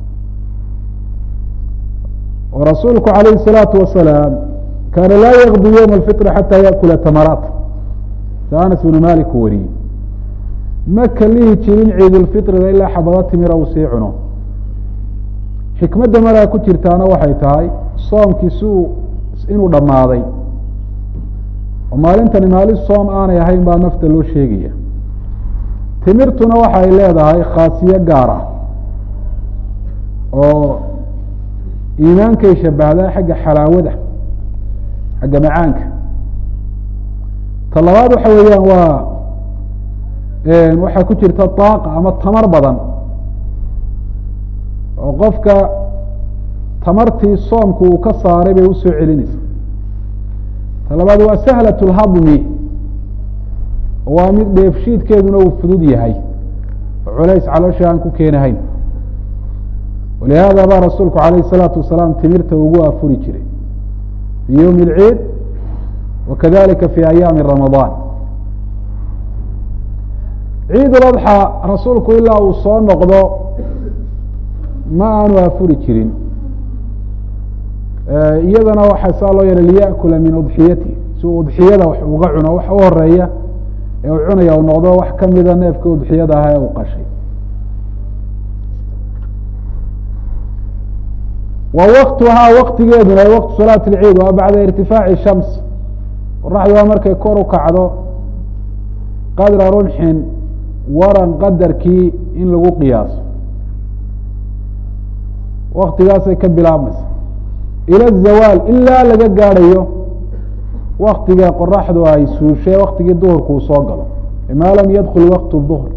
S1: oo rasuulku alayh الsalaatu wasalaam kaana laa yakdu ywma اlfitri xataa yaakula tamaraat sa anas bnu malik u wariyey ma kalihi jirin ciidulfitriga ilaa xabado timira uu sii cuno xikmadda maraa ku jirtaana waxay tahay soomkii si uu inuu dhammaaday oo maalintani maalin soom aanay ahayn baa nafta loo sheegaya timirtuna waxa ay leedahay khaasiyo gaar ah oo iimaankay shabahdaa xagga xalaawada xagga macaanka ta labaad waxa weeyaan waa waxaa ku jirta daaqa ama tamar badan oo qofka tamartii soomku uu ka saaray bay usoo celinaysa ta labaad waa sahlat اlhadmi waa mid dheefshiidkeeduna uu fudud yahay oo culays caloosha aan ku keenahayn walihaada baa rasuulku alayh الsalaatu wasalaam timirta ugu afuri jiray fi ywmi اlciid wakadalika fi ayaami ramadaan ciid uladxa rasuulku ilaa uu soo noqdo ma aanu afuri jirin iyadana waxaa saa loo yeelay liyakula min udxiyati si uu udxiyada wax uga cuno wax u horeeya ee uu cunaya u noqdo wax kamida neefka udxiyada aha ee uu qashay wa waktuhaa waktigeeduna waqtu salaati اlciid waa bacda irtifaaci shams qoraxdu waa markay kor u kacdo qadra rumxin waran qadarkii in lagu qiyaaso waktigaasay ka bilaabmaysa ila zawaal ilaa laga gaadhayo waktiga qoraxdu ay suushay waktigii duhurku uu soo galo maa lam yadkul waqtu duhr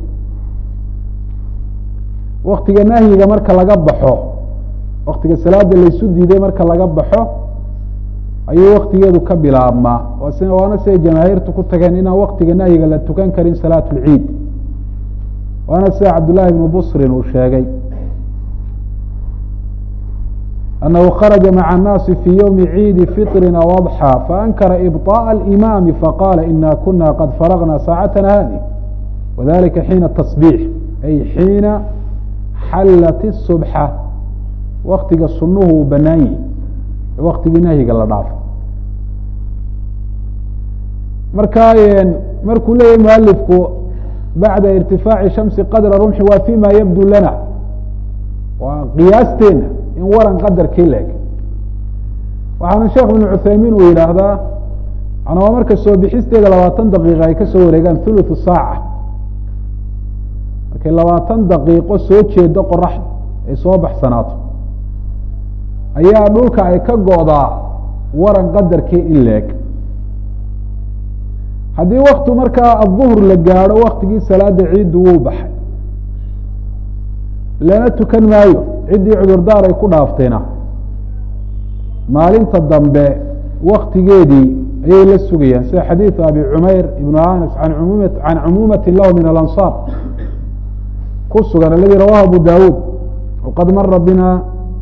S1: waktiga nahyiga marka laga baxo waktiga salaada laysu diiday marka laga baxo ayuu waktigeedu ka bilaabmaa waana siday jamaahiirtu ku tageen inaan waktiga nahyiga la tukan karin salaat اlciid waana sida cabdالlahi bnu busrin uu sheegay أنه خرج مع الناس في يوم عيد فطر أو أضحى فأنكر إبطاء الإمام فقال إنا كنا قد فرغنا ساعتنا هذه وذلك حين التصبيح أي حين حلت الصبحة وktiga sunuhu banaanyi waktigii nahyiga la dhaafo marka markuu leeyahy mualifku baعda irtifaaci shamsi qadra rumxi waa fima yabdu lana waa qiyaasteena in waran qadarkii leeg waxaana sheekh بن cuthaymin uu yidhaahdaa waa marka soo bixisteeda labaatan daqiiqa ay kasoo wareegaan thuluث saaca markay labaatan daqiiqo soo jeedo qoraxda ay soo baxsanaato ayaa dhulka ay ka go'daa waran qadarkii in leeg haddii waktu markaa aلظuhr la gaadho waktigii salaada ciiddu wuu baxay lana tukan maayo ciddii cudurdaar ay ku dhaaftayna maalinta dambe waktigeedii ayay la sugayaan sida xadiiثu abi cumayr ibn anas an m can cumuumati lahu min alanصaar ku sugan aladi rawahu abu dawuud wqad mara bina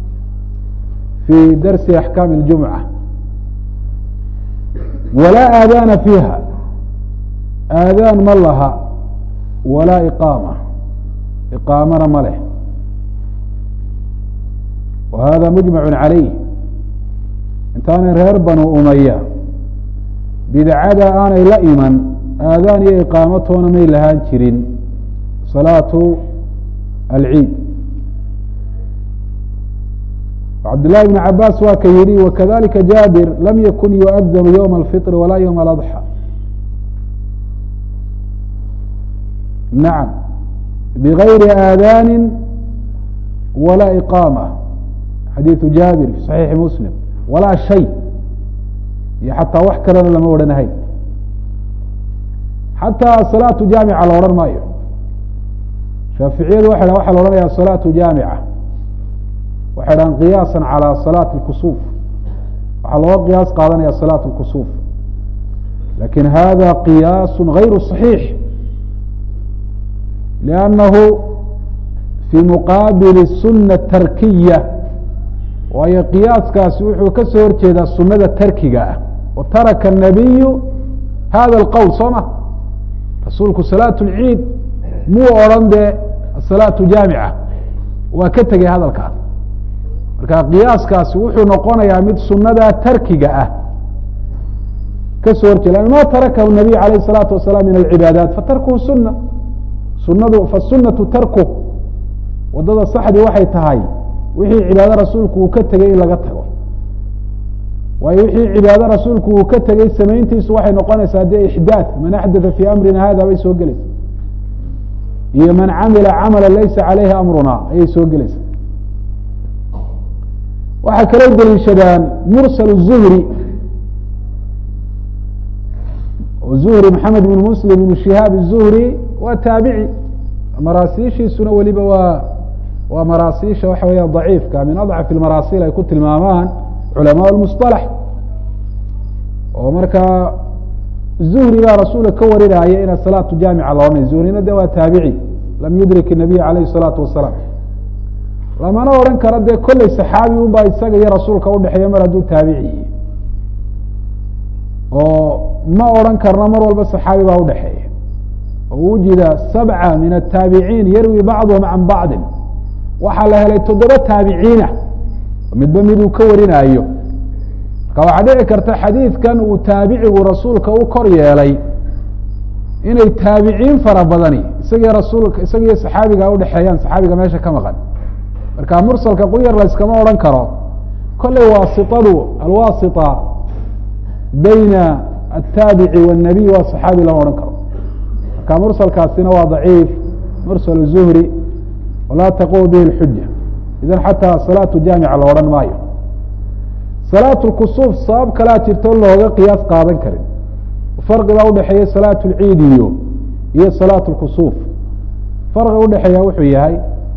S1: fi darsi axkaami اljumca walaa aadaana fiiha aadaan ma laha walaa iqaama iqaamana ma leh wa hada mujmacu calayh intaanay reer banu umaya bidcada aanay la iman aadaan iyo iqaamatoona may lahaan jirin salaatu alciid cabdالlahi بn cabaas waa ka yihi wakadalika jaabir lam yakun yuؤdanu ywma اlfiطr walaa ywma اladxى nacam bغayri aadaani walaa iqaama xadiiثu jaabir fi صaxiixi muslim walaa shay iyo xataa wax kalena lama odhanahayn xataa salaatu jaamica la odhan maayo shaaficiyadu waxay waxa la odhanaya salaatu jaamica waxay dhahan qiyaasa calى salaati اkusuuf waxaa looga qiyaas qaadanaya salaat اkusuuf lakin hada qiyaas غayru صaxiix liannahu fii muqaabil الsuna tarkiya waayo qiyaaskaasi wuxuu ka soo horjeedaa sunada tarkiga ah wa taraka الnabiyu hada اlqowl soo ma rasuulku salaat اlciid muu odhan dee asalaatu jaamica waa ka tegay hadalkaas marka qiyaaskaasi wuxuu noqonayaa mid sunadaa tarkiga ah kasoo horjeeda ma tarakahu nabiy alayh الsalaatu wasalaam min alcibaadaat fatarkuhu suna sunadu fasunatu tarku wadada saxdii waxay tahay wixii cibaado rasuulku uu ka tegey in laga tago waayo wixii cibaado rasuulku uu ka tegey samayntiisu waxay noqonaysaa dee ixdaad man axdaa fii amrina hada bay soo gelaysa iyo man camila camala laysa caleyhi amruna ayay soo gelaysaa waxay kaloo deliishadaan mursal zuhri zuhri maxamed ibn muslim ibn shihaab الzuhri waa taabici maraasiishiisuna weliba waa waa maraasiisha waxa weya daciifka min adcaf اmaraasil ay ku tilmaamaan culamaء اmusطalax oo markaa zuhri baa rasuulka ka warinaya ina salaatu jaamica loodhanay zuhrina de waa taabici lam yudrik الnabiy alayh الsalaatu wasalaam lamana odhan karo dee kolley saxaabi un baa isaga iyo rasuulka udhexeeya mar hadduu taabici oo ma odhan karno mar walba saxaabi baa udhexeeya oo wujida sabca min ataabiciin yarwi bacduhum can bacdin waxaa la helay toddoba taabiciina midba miduu ka warinaayo marka waxaa dhici karta xadiidkan uu taabicigu rasuulka u kor yeelay inay taabiciin fara badani isagiyo rasuulka isagiyo saxaabiga udhexeeyaan saxaabiga meesha ka maqan marka mursalka quyar layskama odhan karo kolley waasitadu alwaasita bayna ataabici wالnabiy waa saxaabi lama odhan karo marka mursalkaasina waa daciif mursal zuhri walaa taqum bihi اlxuja idan xataa salaatu jaamica la odhan maayo salaat lkusuuf sabab kalaa jirto looga qiyaas qaadan karin farqi baa udhexeeya salaat اlciid iyo iyo salaat اlkusuuf farqi udhexeeya wuxuu yahay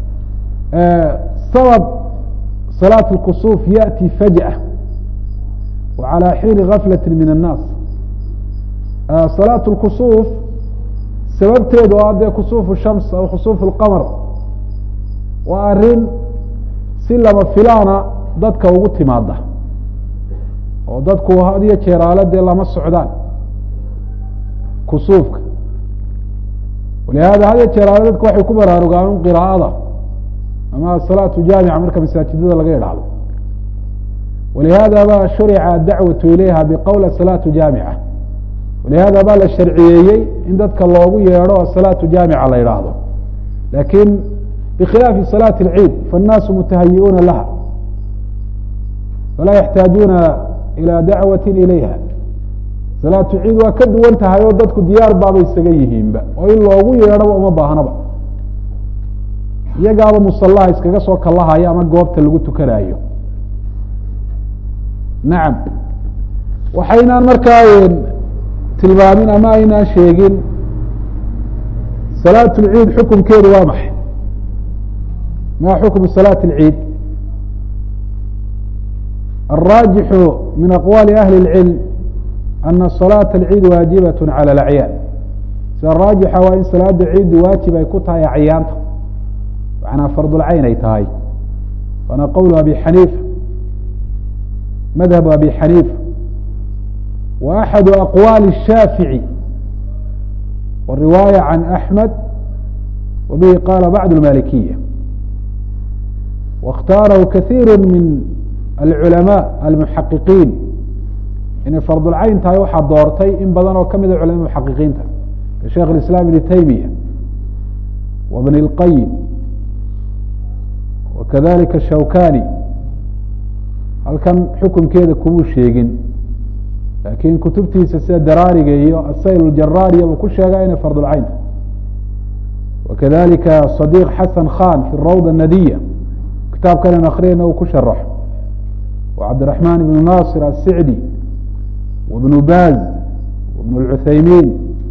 S1: sabab salaat اlkusuuf yaأti fajأة wa calى xiini gaflaة min الnaas salaat اlkusuuf sababteedu oo adee kusuuf shams aw kusuuf اlqamr waa arrin si lama filaana dadka ugu timaada oo dadku had iyo jeeraale dee lama socdaan kusuufka walihada had iyo jeeraale dadku waxay ku baraarugaan qiraa'ada ama asalaatu jaamica marka masaajidada laga idhaahdo walihada ba shurica adacwatu ilayha biqowl asalaatu jaamica walihada baa la sharciyeeyey in dadka loogu yeedho asalaatu jaamica la yidhaahdo lakin bkhilaafi salaati اlciid faالnaasu mutahayiuuna laha falaa yaxtaajuuna ilى dacwati ilayha salaatu ciid waa ka duwan tahay oo dadku diyaar baaba isaga yihiinba oo in loogu yeedhoba uma baahnaba iyagaaba musalaha iskaga soo kalahaya ama goobta lagu tukanayo nacam waxaynaan markaa tilmaamin ama aynaan sheegin salaat اlciid xukunkeedu waa maxay ma xukmu salaaة اlciid الراجح min aqwali ahli الcilm ana صalaaة اlciid waajibaة calى اlacyaan sida raajixa waa in salaada ciiddu waajib ay ku tahay acyaanta macnaa fardulcayn ay tahay waana qowl abi xaniifa madhabu abi xaniifa wa axadu aqwaali الshaafiعي wariwaayة can axmed wa bihi qaala bacd اmalikiya واkhtaarahu kaثiir min alculamاء almuxaqiqiin inay fardulcayn tahay waxaa doortay in badan oo kamida culama muxaqiqiinta ka sheikh اiسlاm ibn taymiya wa bn اlqayim wa kadalika shawkani halkan xukunkeeda kumuu sheegin laakiin kutubtiisa sida daraariga iyo asayl اjaraariya buu ku sheega inay fardulcayn tahay wa kadalika صadiq xasan khan fi rawd الnadiya kitaabkan an akriyana uu ku sharaxo wa cabdiraحman ibn nasir asicdi wa bnu baz wa bn اlcuthaymin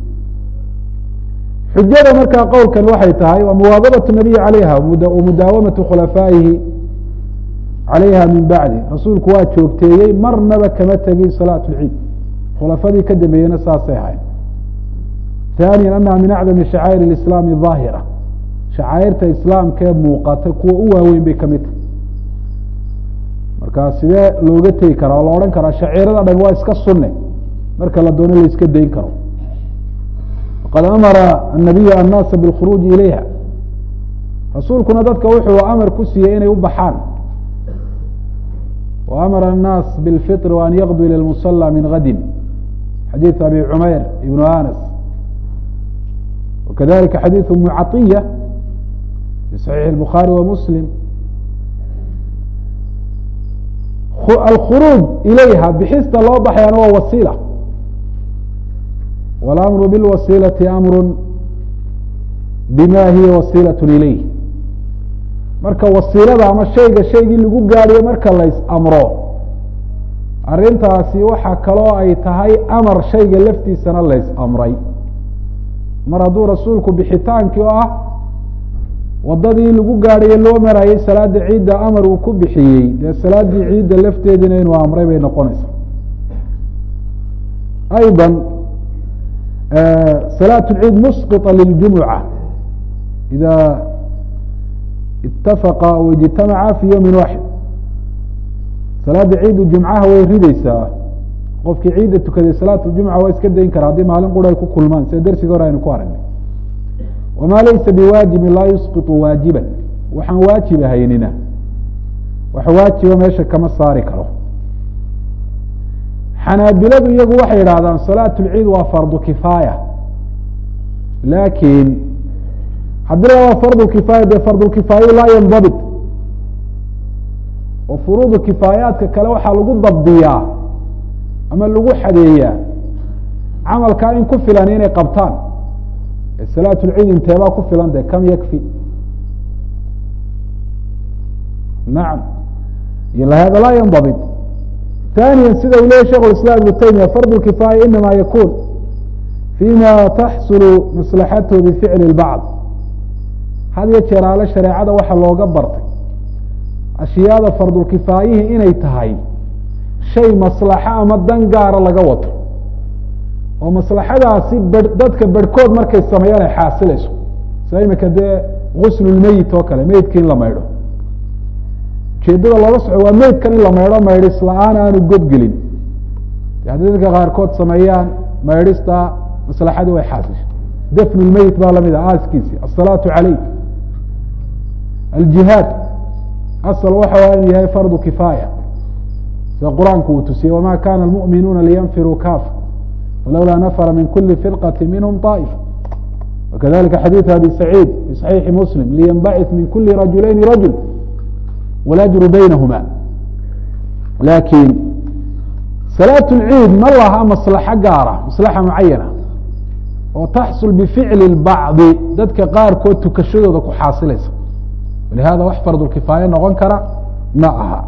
S1: xujada markaa qowlkan waxay tahay waa muwaadabaة الnabiy alayha mudaawamatu khulafaa'ihi calayha min bacdi rasuulku waa joogteeyey marnaba kama tegin salaat اlciid khulafadii ka dambeeyena saasay ahayd ثaaniya anaha min acdami shacaa'ir اislaami ظaahira shacaa'irta islaamkee muuqata kuwa u waaweyn bay kamid tahay marka sidee looga tegi karaa oo la odhan karaa shaciirada dhan waa iska sunne marka la doono la iska dayn karo waqad amara الnabiyu annaasa bاlkhuruuji ilayha rasuulkuna dadka wuxuu amar ku siiyey inay u baxaan wa amara الnaas bاlfiطr وan yaqduu ilى اlmusلى min gadi xadiiث abi cumayr ibn anas wakadalika xadiiث umu caطiya fi صaxiix الbukhaarي wa muslim alkhuruuj ilayha bixista loo baxayaana waa wasiila walamru bilwasiilati amru bima hiya wasiilaة ilayh marka wasiilada ama shayga shaygii lagu gaadhiyo marka lays amro arrintaasi waxaa kaloo ay tahay amar shayga laftiisana lays amray mar hadduu rasuulku bixitaankii oo ah wadadii lagu gaadhaye loo marayay salaada ciidda amar uu ku bixiyey dee salaaddii ciidda lafteediina inuu amray bay noqonaysaa ayضا salaaة اciid musqiطa liljumuca ida itafaqa aw ijtamaca fi ywmi waaxid salaada ciiddu jumcaha way rideysaa qofkii ciidda tukaday salaat ljumca waa iska dayn kara haddii maalin qura ay ku kulmaan sida dersiga hore aynu ku aragnay wma laysa biwaajibin laa yusqiطu waajiba waxaan waajib ahaynina wax waajiba meesha kama saari karo xanaabiladu iyagu waxay yidhahdaan salaat اlciid waa fardu kifaaya laakiin haddii la waa fardu kifaaya dee fardulkifaayo laa yandabit oo furuudu kifaayaadka kale waxaa lagu dabdiyaa ama lagu xadeeyaa camalkaa in ku filan inay qabtaan salaat lciid inteebaa ku filan de kam yakfi nacam hada laa yandabit ثaaniya sida uu leyahy shekh islam ibnu taymiya fard kifaaya inama yakun fima taxsulu maslaxathu bificli اlbacd had yo jeer aale shareecada waxa looga bartay ashyaada fardulkifaayihii inay tahay shay maslaxo ama dan gaara laga wato oo maslaxadaasi b dadka berhkood markay sameeyaan ay xaasilayso sida imika dee guslulmeyit oo kale meydka in la maydho ujeedada looga soco waa meydkan in la maydho maydhis la-aan aanu godgelin haddii dadka qaarkood sameeyaan maydhista maslaxadii way xaasishay dafnu lmeyit baa lamid ah aaskiisi asalaatu caleyh aljihaad asal waxa inuu yahay fardu kifaaya sida qur-aanku uu tusiyey wama kana almu'minuuna liyanfiruu kaafa falowlaa nafra min kuli firqati minhm طaa'ifa wakadalika xadiiث abi saciid fi صaxiixi muslim liyanbacث min kuli rajulayni rajul walajru baynahuma laakiin salaat اlciid ma laha maslaxo gaara maslaxa mucayana oo taxsul bificli اbacdi dadka qaarkood tukashadooda ku xaasilaysa walihada wax fardulkifaaya noqon kara ma aha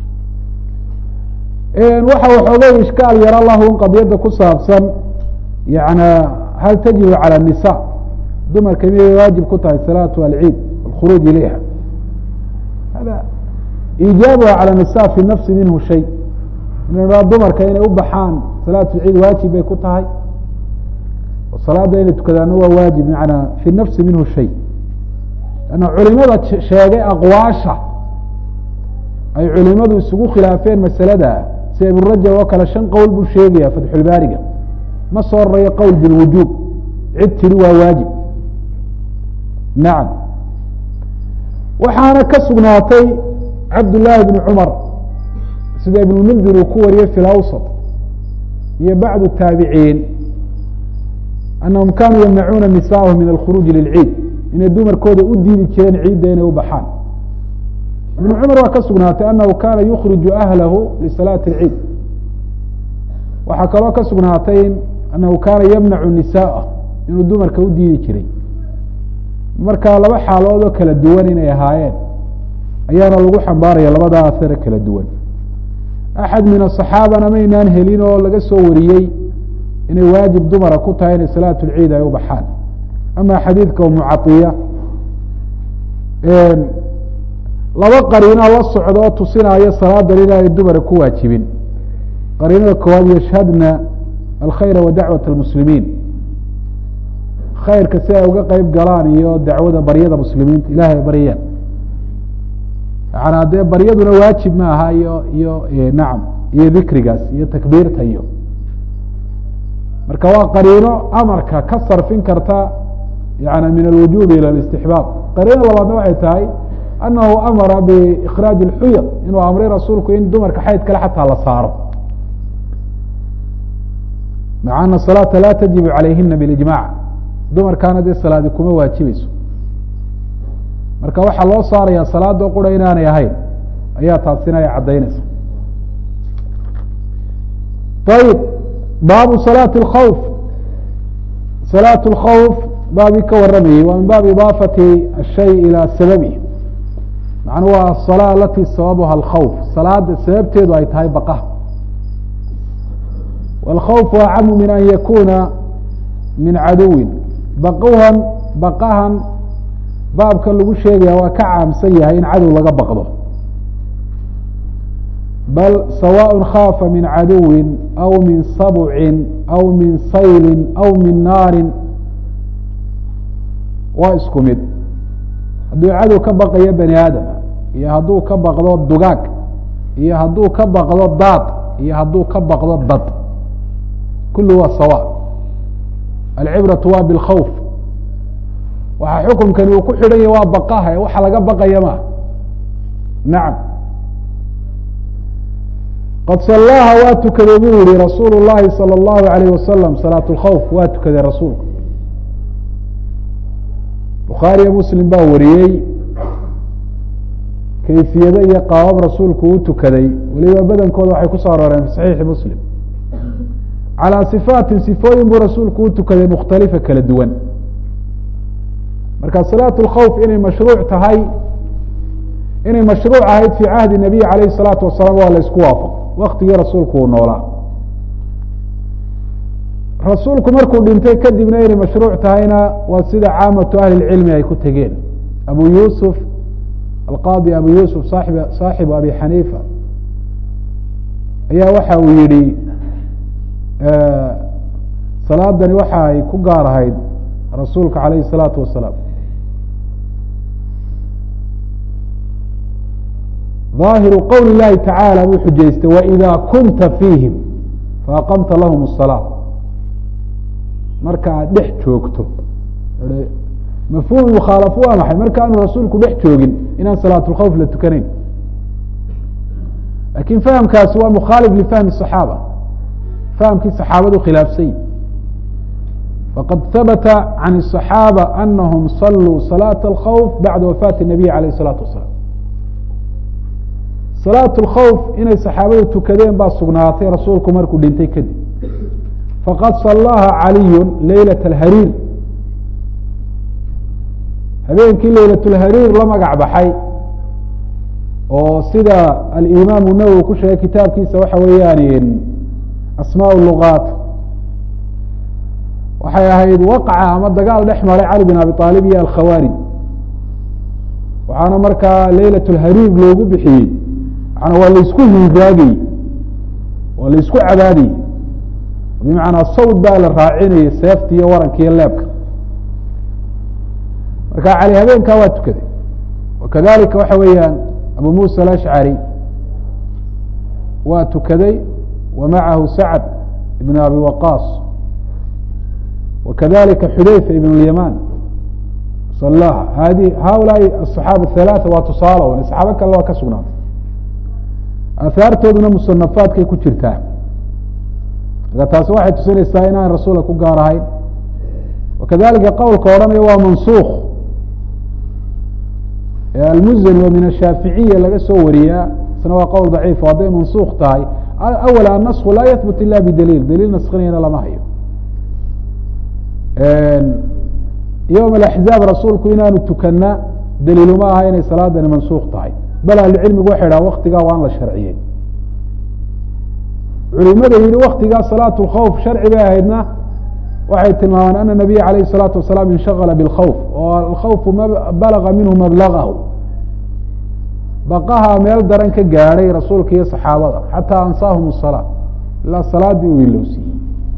S1: waxa waxoogay ishkaal yaro lahu qadiyadda ku saabsan yana hal tajibu calى الnisa dumarka miyay waajib ku tahay salaatu alciid alkhuruuj ilayha hada iijaabuha calى nisa fi nafsi minhu shay in dumarka inay u baxaan salaat lciid waajib bay ku tahay oo salaada inay tukadaana waa waajib manaa fi nafsi minhu shay anna culimada sheegay aqwaasha ay culimadu isugu khilaafeen masalada sida ibn rajab oo kale shan qowl buu sheegaya fatxulbaariga ma soo rareeyo qowl bilwujuub cid tiri waa waajib nacam waxaana ka sugnaatay cabdullaahi bni cumar sida ibnulmundir uu ku wariyey fi lawsat iyo bacdu taabiciin anahum kanuu yamnacuuna nisaahum min alkhuruuji lilciid inay dumarkooda u diidi jireen ciidda inay u baxaan ibn cumar waa ka sugnaatay anahu kana yukriju ahlahu lisalaati اlciid waxaa kaloo ka sugnaatay anahu kana yamnacu nisaءah inuu dumarka u diidi jiray marka laba xaalood oo kala duwan inay ahaayeen ayaana lagu xambaaraya labada asare kala duwan axad min aصaxaabana maynaan helin oo laga soo wariyey inay waajib dumara ku tahay inay salaat اlciid ay u baxaan ama xadiidka umucaiya laba qariinoo la socda oo tusinaayo salaadan inaanay dumara ku waajibin qariinada koowaad yashhadna alkhayra wa dacwat اlmuslimiin khayrka si ay uga qeyb galaan iyo dacwada baryada muslimiinta ilahay ay baryayaan yaana dee baryaduna waajib ma aha iyo iyo nacam iyo dikrigaas iyo takbiirta iyo marka waa qariino amarka ka sarfin karta yani min alwujubi ilى ااstixbaab qariino labaadna waxay tahay anahu amara biikraaji اlxuyad inuu amray rasuulku in dumarka xayd kale xataa la saaro maca ana salaata la tajibu calayhina bilijmac dumarkaana dee salaadi kuma waajibayso marka waxaa loo saaraya salaado qura inaanay ahayn ayaa taasina ay caddaynaysa ayib baabu salaati اkhawf salaat اlkhawf baabii ka waramayey waa min baab idaafati ashay ilى sababi macnuu waa asalaa alati sababuha alkhawf salaada sababteedu ay tahay baqaha wاlkhawfu acamu min an yakuna min caduwin baqhan baqahan baabkan lagu sheegaya waa ka caamsan yahay in cadow laga baqdo bal sawaء khaafa min caduwi aw min sabcin aw min sayli aw min naari waa isku mid hadduu cadow ka baqayo bani aadama iyo hadduu ka baqdo dugaag iyo hadduu ka baqdo daad iyo hadduu ka baqdo dad kulu waa sawa alcibraةu waa bاlkhawf waxaa xukunkani uu ku xidhan yahy waa baqaha ee waxa laga baqaya ma nacam qad salaaha waa tukaday buu yihi rasuul الlahi salى الlahu عalayه wasalam salaaة اlkhawf waa tukaday rasuulku bukhaariyo muslim baa wariyey kayfiyado iyo qaabab rasuulku u tukaday weliba badankooda waxay ku soo arooreen fi saxiixi muslim calىa sifaatin sifooyin buu rasuulku u tukaday mukhtalifa kala duwan marka salaat اlkhawf inay mashruuc tahay inay mashruuc ahayd fii cahdi nabiy alayh الsalaatu wasalaam waa la isku waafaq waktigii rasuulku uu noolaa rasuulku markuu dhintay kadibna inay mashruuc tahayna waa sida caamatu ahli اcilmi ay ku tegeen abu yusuf alqaadi abu yusuf saaib saaxibu abi xaniifa ayaa waxa uu yihi salaadani waxa ay ku gaar ahayd rasuulka alayh الsalaatu wasalaam ظaahiru qowl اlahi tacaalى buu xujaystay waإida kunta fiihim faaqamta lahum الصalاة marka aad dhex joogto mafhum mukhaalafu waa maxay marka aanu rasuulku dhex joogin inaan salaat اlkhawf la tukanayn lakin fahamkaasi waa mukhaalif lifahmi الصaxaaba fahamkii saxaabadu khilaafsany faqad habata can الصaxaabة anahum saluu salaaة اlkhawf bacda wafaati الnabiy alayh الsalaatu wasalaam salaat اlkhawf inay saxaabadu tukadeen baa sugnaatay rasuulku markuu dhintay kadib faqad salaaha caliyu leylaة اlhariir habeenkii leylaة اlhariir la magac baxay oo sida alimaamu nawowi ku sheegay kitaabkiisa waxa weeyaan asmaaء lugaat waxay ahayd waqca ama dagaal dhex maray cali bin abi aalib iyo alkhawaarij waxaana markaa leylaة اlhariir loogu bixiyey mana waa laisku hingaagayey waa laisku cabaadayey bimacnaa sawd baa la raacinayay seefta iyo waranka iyo leebka marka cali habeenkaa waa tukaday wakadalika waxa weeyaan abu musa alashcari waa tukaday wa macahu sacd ibn abi waqaas wakadalika xudayfa ibn اlyaman salaha hadi haulaai aصaxaaba halaaثa waa tusaalo saxaabo kale waa ka sugnaatay aahaartooduna musanafaadkay ku jirtaa marka taasi waxay tusinaysaa inaan rasuulka ku gaar ahayn wakadalika qowlka odhanaya waa mansuuk almuzani oo min ashaaficiya laga soo wariyaa isna waa qowl daciif hadday mansuuk tahay awala annasku laa yahbut ila bidaliil daliil naskinayana lama hayo yowm alaxzaab rasuulku inaanu tukana daliiluma aha inay salaadani mansuuk tahay bal ahlucilmigu waxay dhaha waktigaa waan la sharciyey culimada yihi waktigaa salaat اlkhawf sharci bay ahaydna waxay tilmaamaan ana nabiya alayh الsalaatu wasalaam inshagala bاlkhawf oo alkhawfu balaga minhu mablagahu baqaha meel daran ka gaadhay rasuulka iyo saxaabada xataa ansaahum الsalaa ilaa salaadii uu ilowsiiyey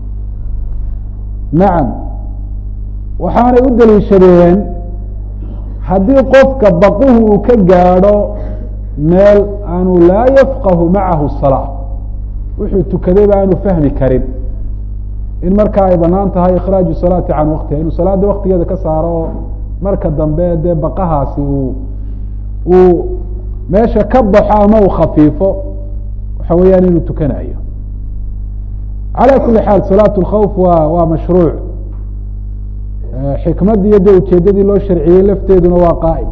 S1: nacam waxaanay u daliishadeen haddii qofka baquhu uu ka gaadho meel aanu laa yafqahu macahu salaa wuxuu tukadayba aanu fahmi karin in markaa ay banaan tahay ikhraaju salaati can waktiha inuu salaada waktigeeda ka saaro oo marka dambe dee baqahaasi uu uu meesha ka baxo ama uu khafiifo waxa weeyaan inuu tukanayo calى kuli xaal salaat اlkhawf wa waa mashruuc xikmaddii iyo de ujeedadii loo sharciyey lafteeduna waa qaa'im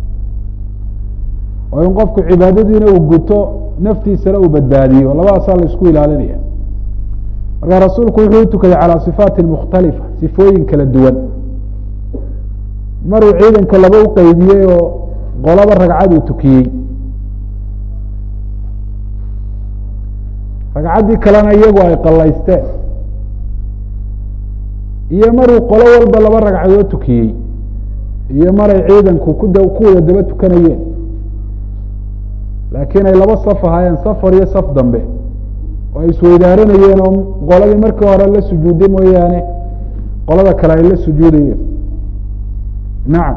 S1: oo in qofku cibaadadiina uu guto naftiisana uu badbaadiyo labadaasaa la isku ilaalinaya marka rasuulku wuxuu u tukaday calى صifaati mukhtalifa sifooyin kala duwan maruu ciidanka laba u qeybiyey oo qolaba ragcad uu tukiyey ragcaddii kalena iyagu ay qalaysteen iyo maruu qolo walba laba ragcadood tukiyey iyo maray ciidanku ku da ku wada daba tukanayeen laakiin ay laba saf ahaayeen safar iyo saf dambe oo ay isweydaaranayeen oo qoladii markii hore la sujuuday mooyaane qolada kale ay la sujuudayeen nacam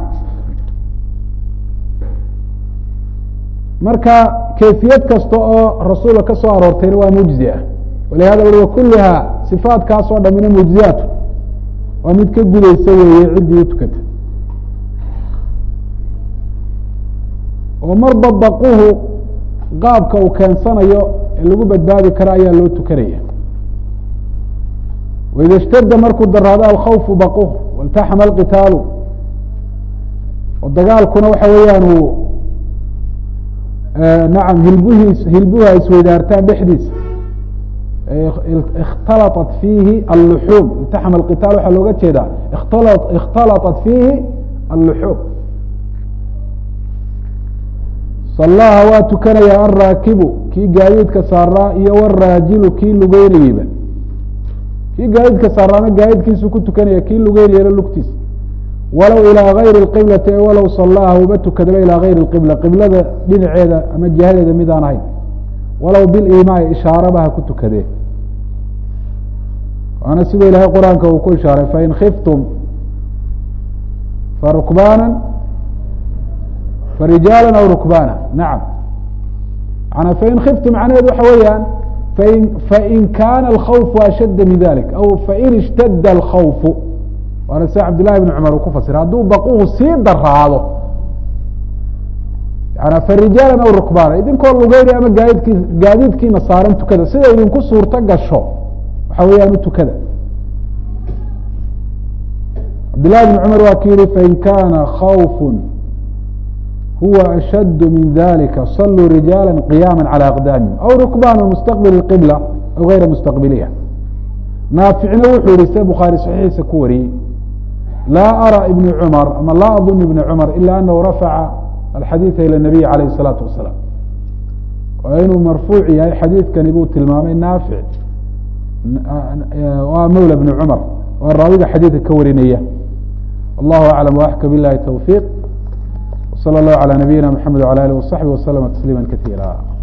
S1: marka kayfiyad kasta oo rasuulka ka soo aroortayna waa mujzi ah walihada ui wakuluha sifaatkaas oo dhamina mujziyaatu waa mid ka gudaysa weeye ciddii u tukata oo marba baquhu qaabka uu keensanayo ee lagu badbaadi karo ayaa loo tukanaya waida اshtada markuu daraado alkhawfu baquh waltaxama alqitaalu oo dagaalkuna waxa weeyaan uu nacam hilbuhiis hilbuhu ay isweydaartaan dhexdiisa ikhtalaطat fiihi alluxuum iltaxama alqitaal waxaa looga jeedaa ikhtala ikhtalaطat fiihi alluxuum sallaha waa tukanaya alraakibu kii gaadiidka saaraa iyo waraajilu kii lugeynayeyba kii gaadiidka saaraana gaadiidkiisu ku tukanaya kii lugeynayana lugtiisa walow ilىa gayri اqiblati walow salaaha uba tukadaba ilaa gayri اqibla qiblada dhinaceeda ama jihadeeda midaan ahayn walow bilimaai ishaaraba ha ku tukadee waana sida ilaahay qur-aanka uu ku ishaaray fain khiftum farukbana farijaala aw rukbana nacam mana fain khiftum macnaheed waxa weeyaan fain fain kana alkhawfu ashadda min dalik aw fain ishtadda alkhawfu waana sida cabdillahi bn cumar uu ku fasira hadduu baquhu sii daraado yana farijaala aw rukbana idinkoo lugeynaya ama gaadidkii gaadiidkiina saaran tukada sida idinku suurto gasho waxa weeyaan u tukada cabdillahi bn cumar waa ki yihi fain kana khawfu huwa ashad min dalika saluu rijaala qiyama calى aqdaamihim aw rukbana mustaqbil qibla aw gayra mustaqbiliha naaficna wuxuu yihi sida bukhaari saxiixiisa ku wariyey laa ara ibn cumar ama laa adun ibn cumar ila anahu rafaca alxadiida ilى nabiy alayh الsalaatu wasalaam oo inuu marfuuc yahay xadiidkani buu tilmaamay naafic waa mawla bni cumar waa raawiga xadiidka ka warinaya wallahu aclam waxka bilahi towfiiq wslى اllahu alى nabiyina mxamed wlى alih wasaxbi waslama tasliima kaiira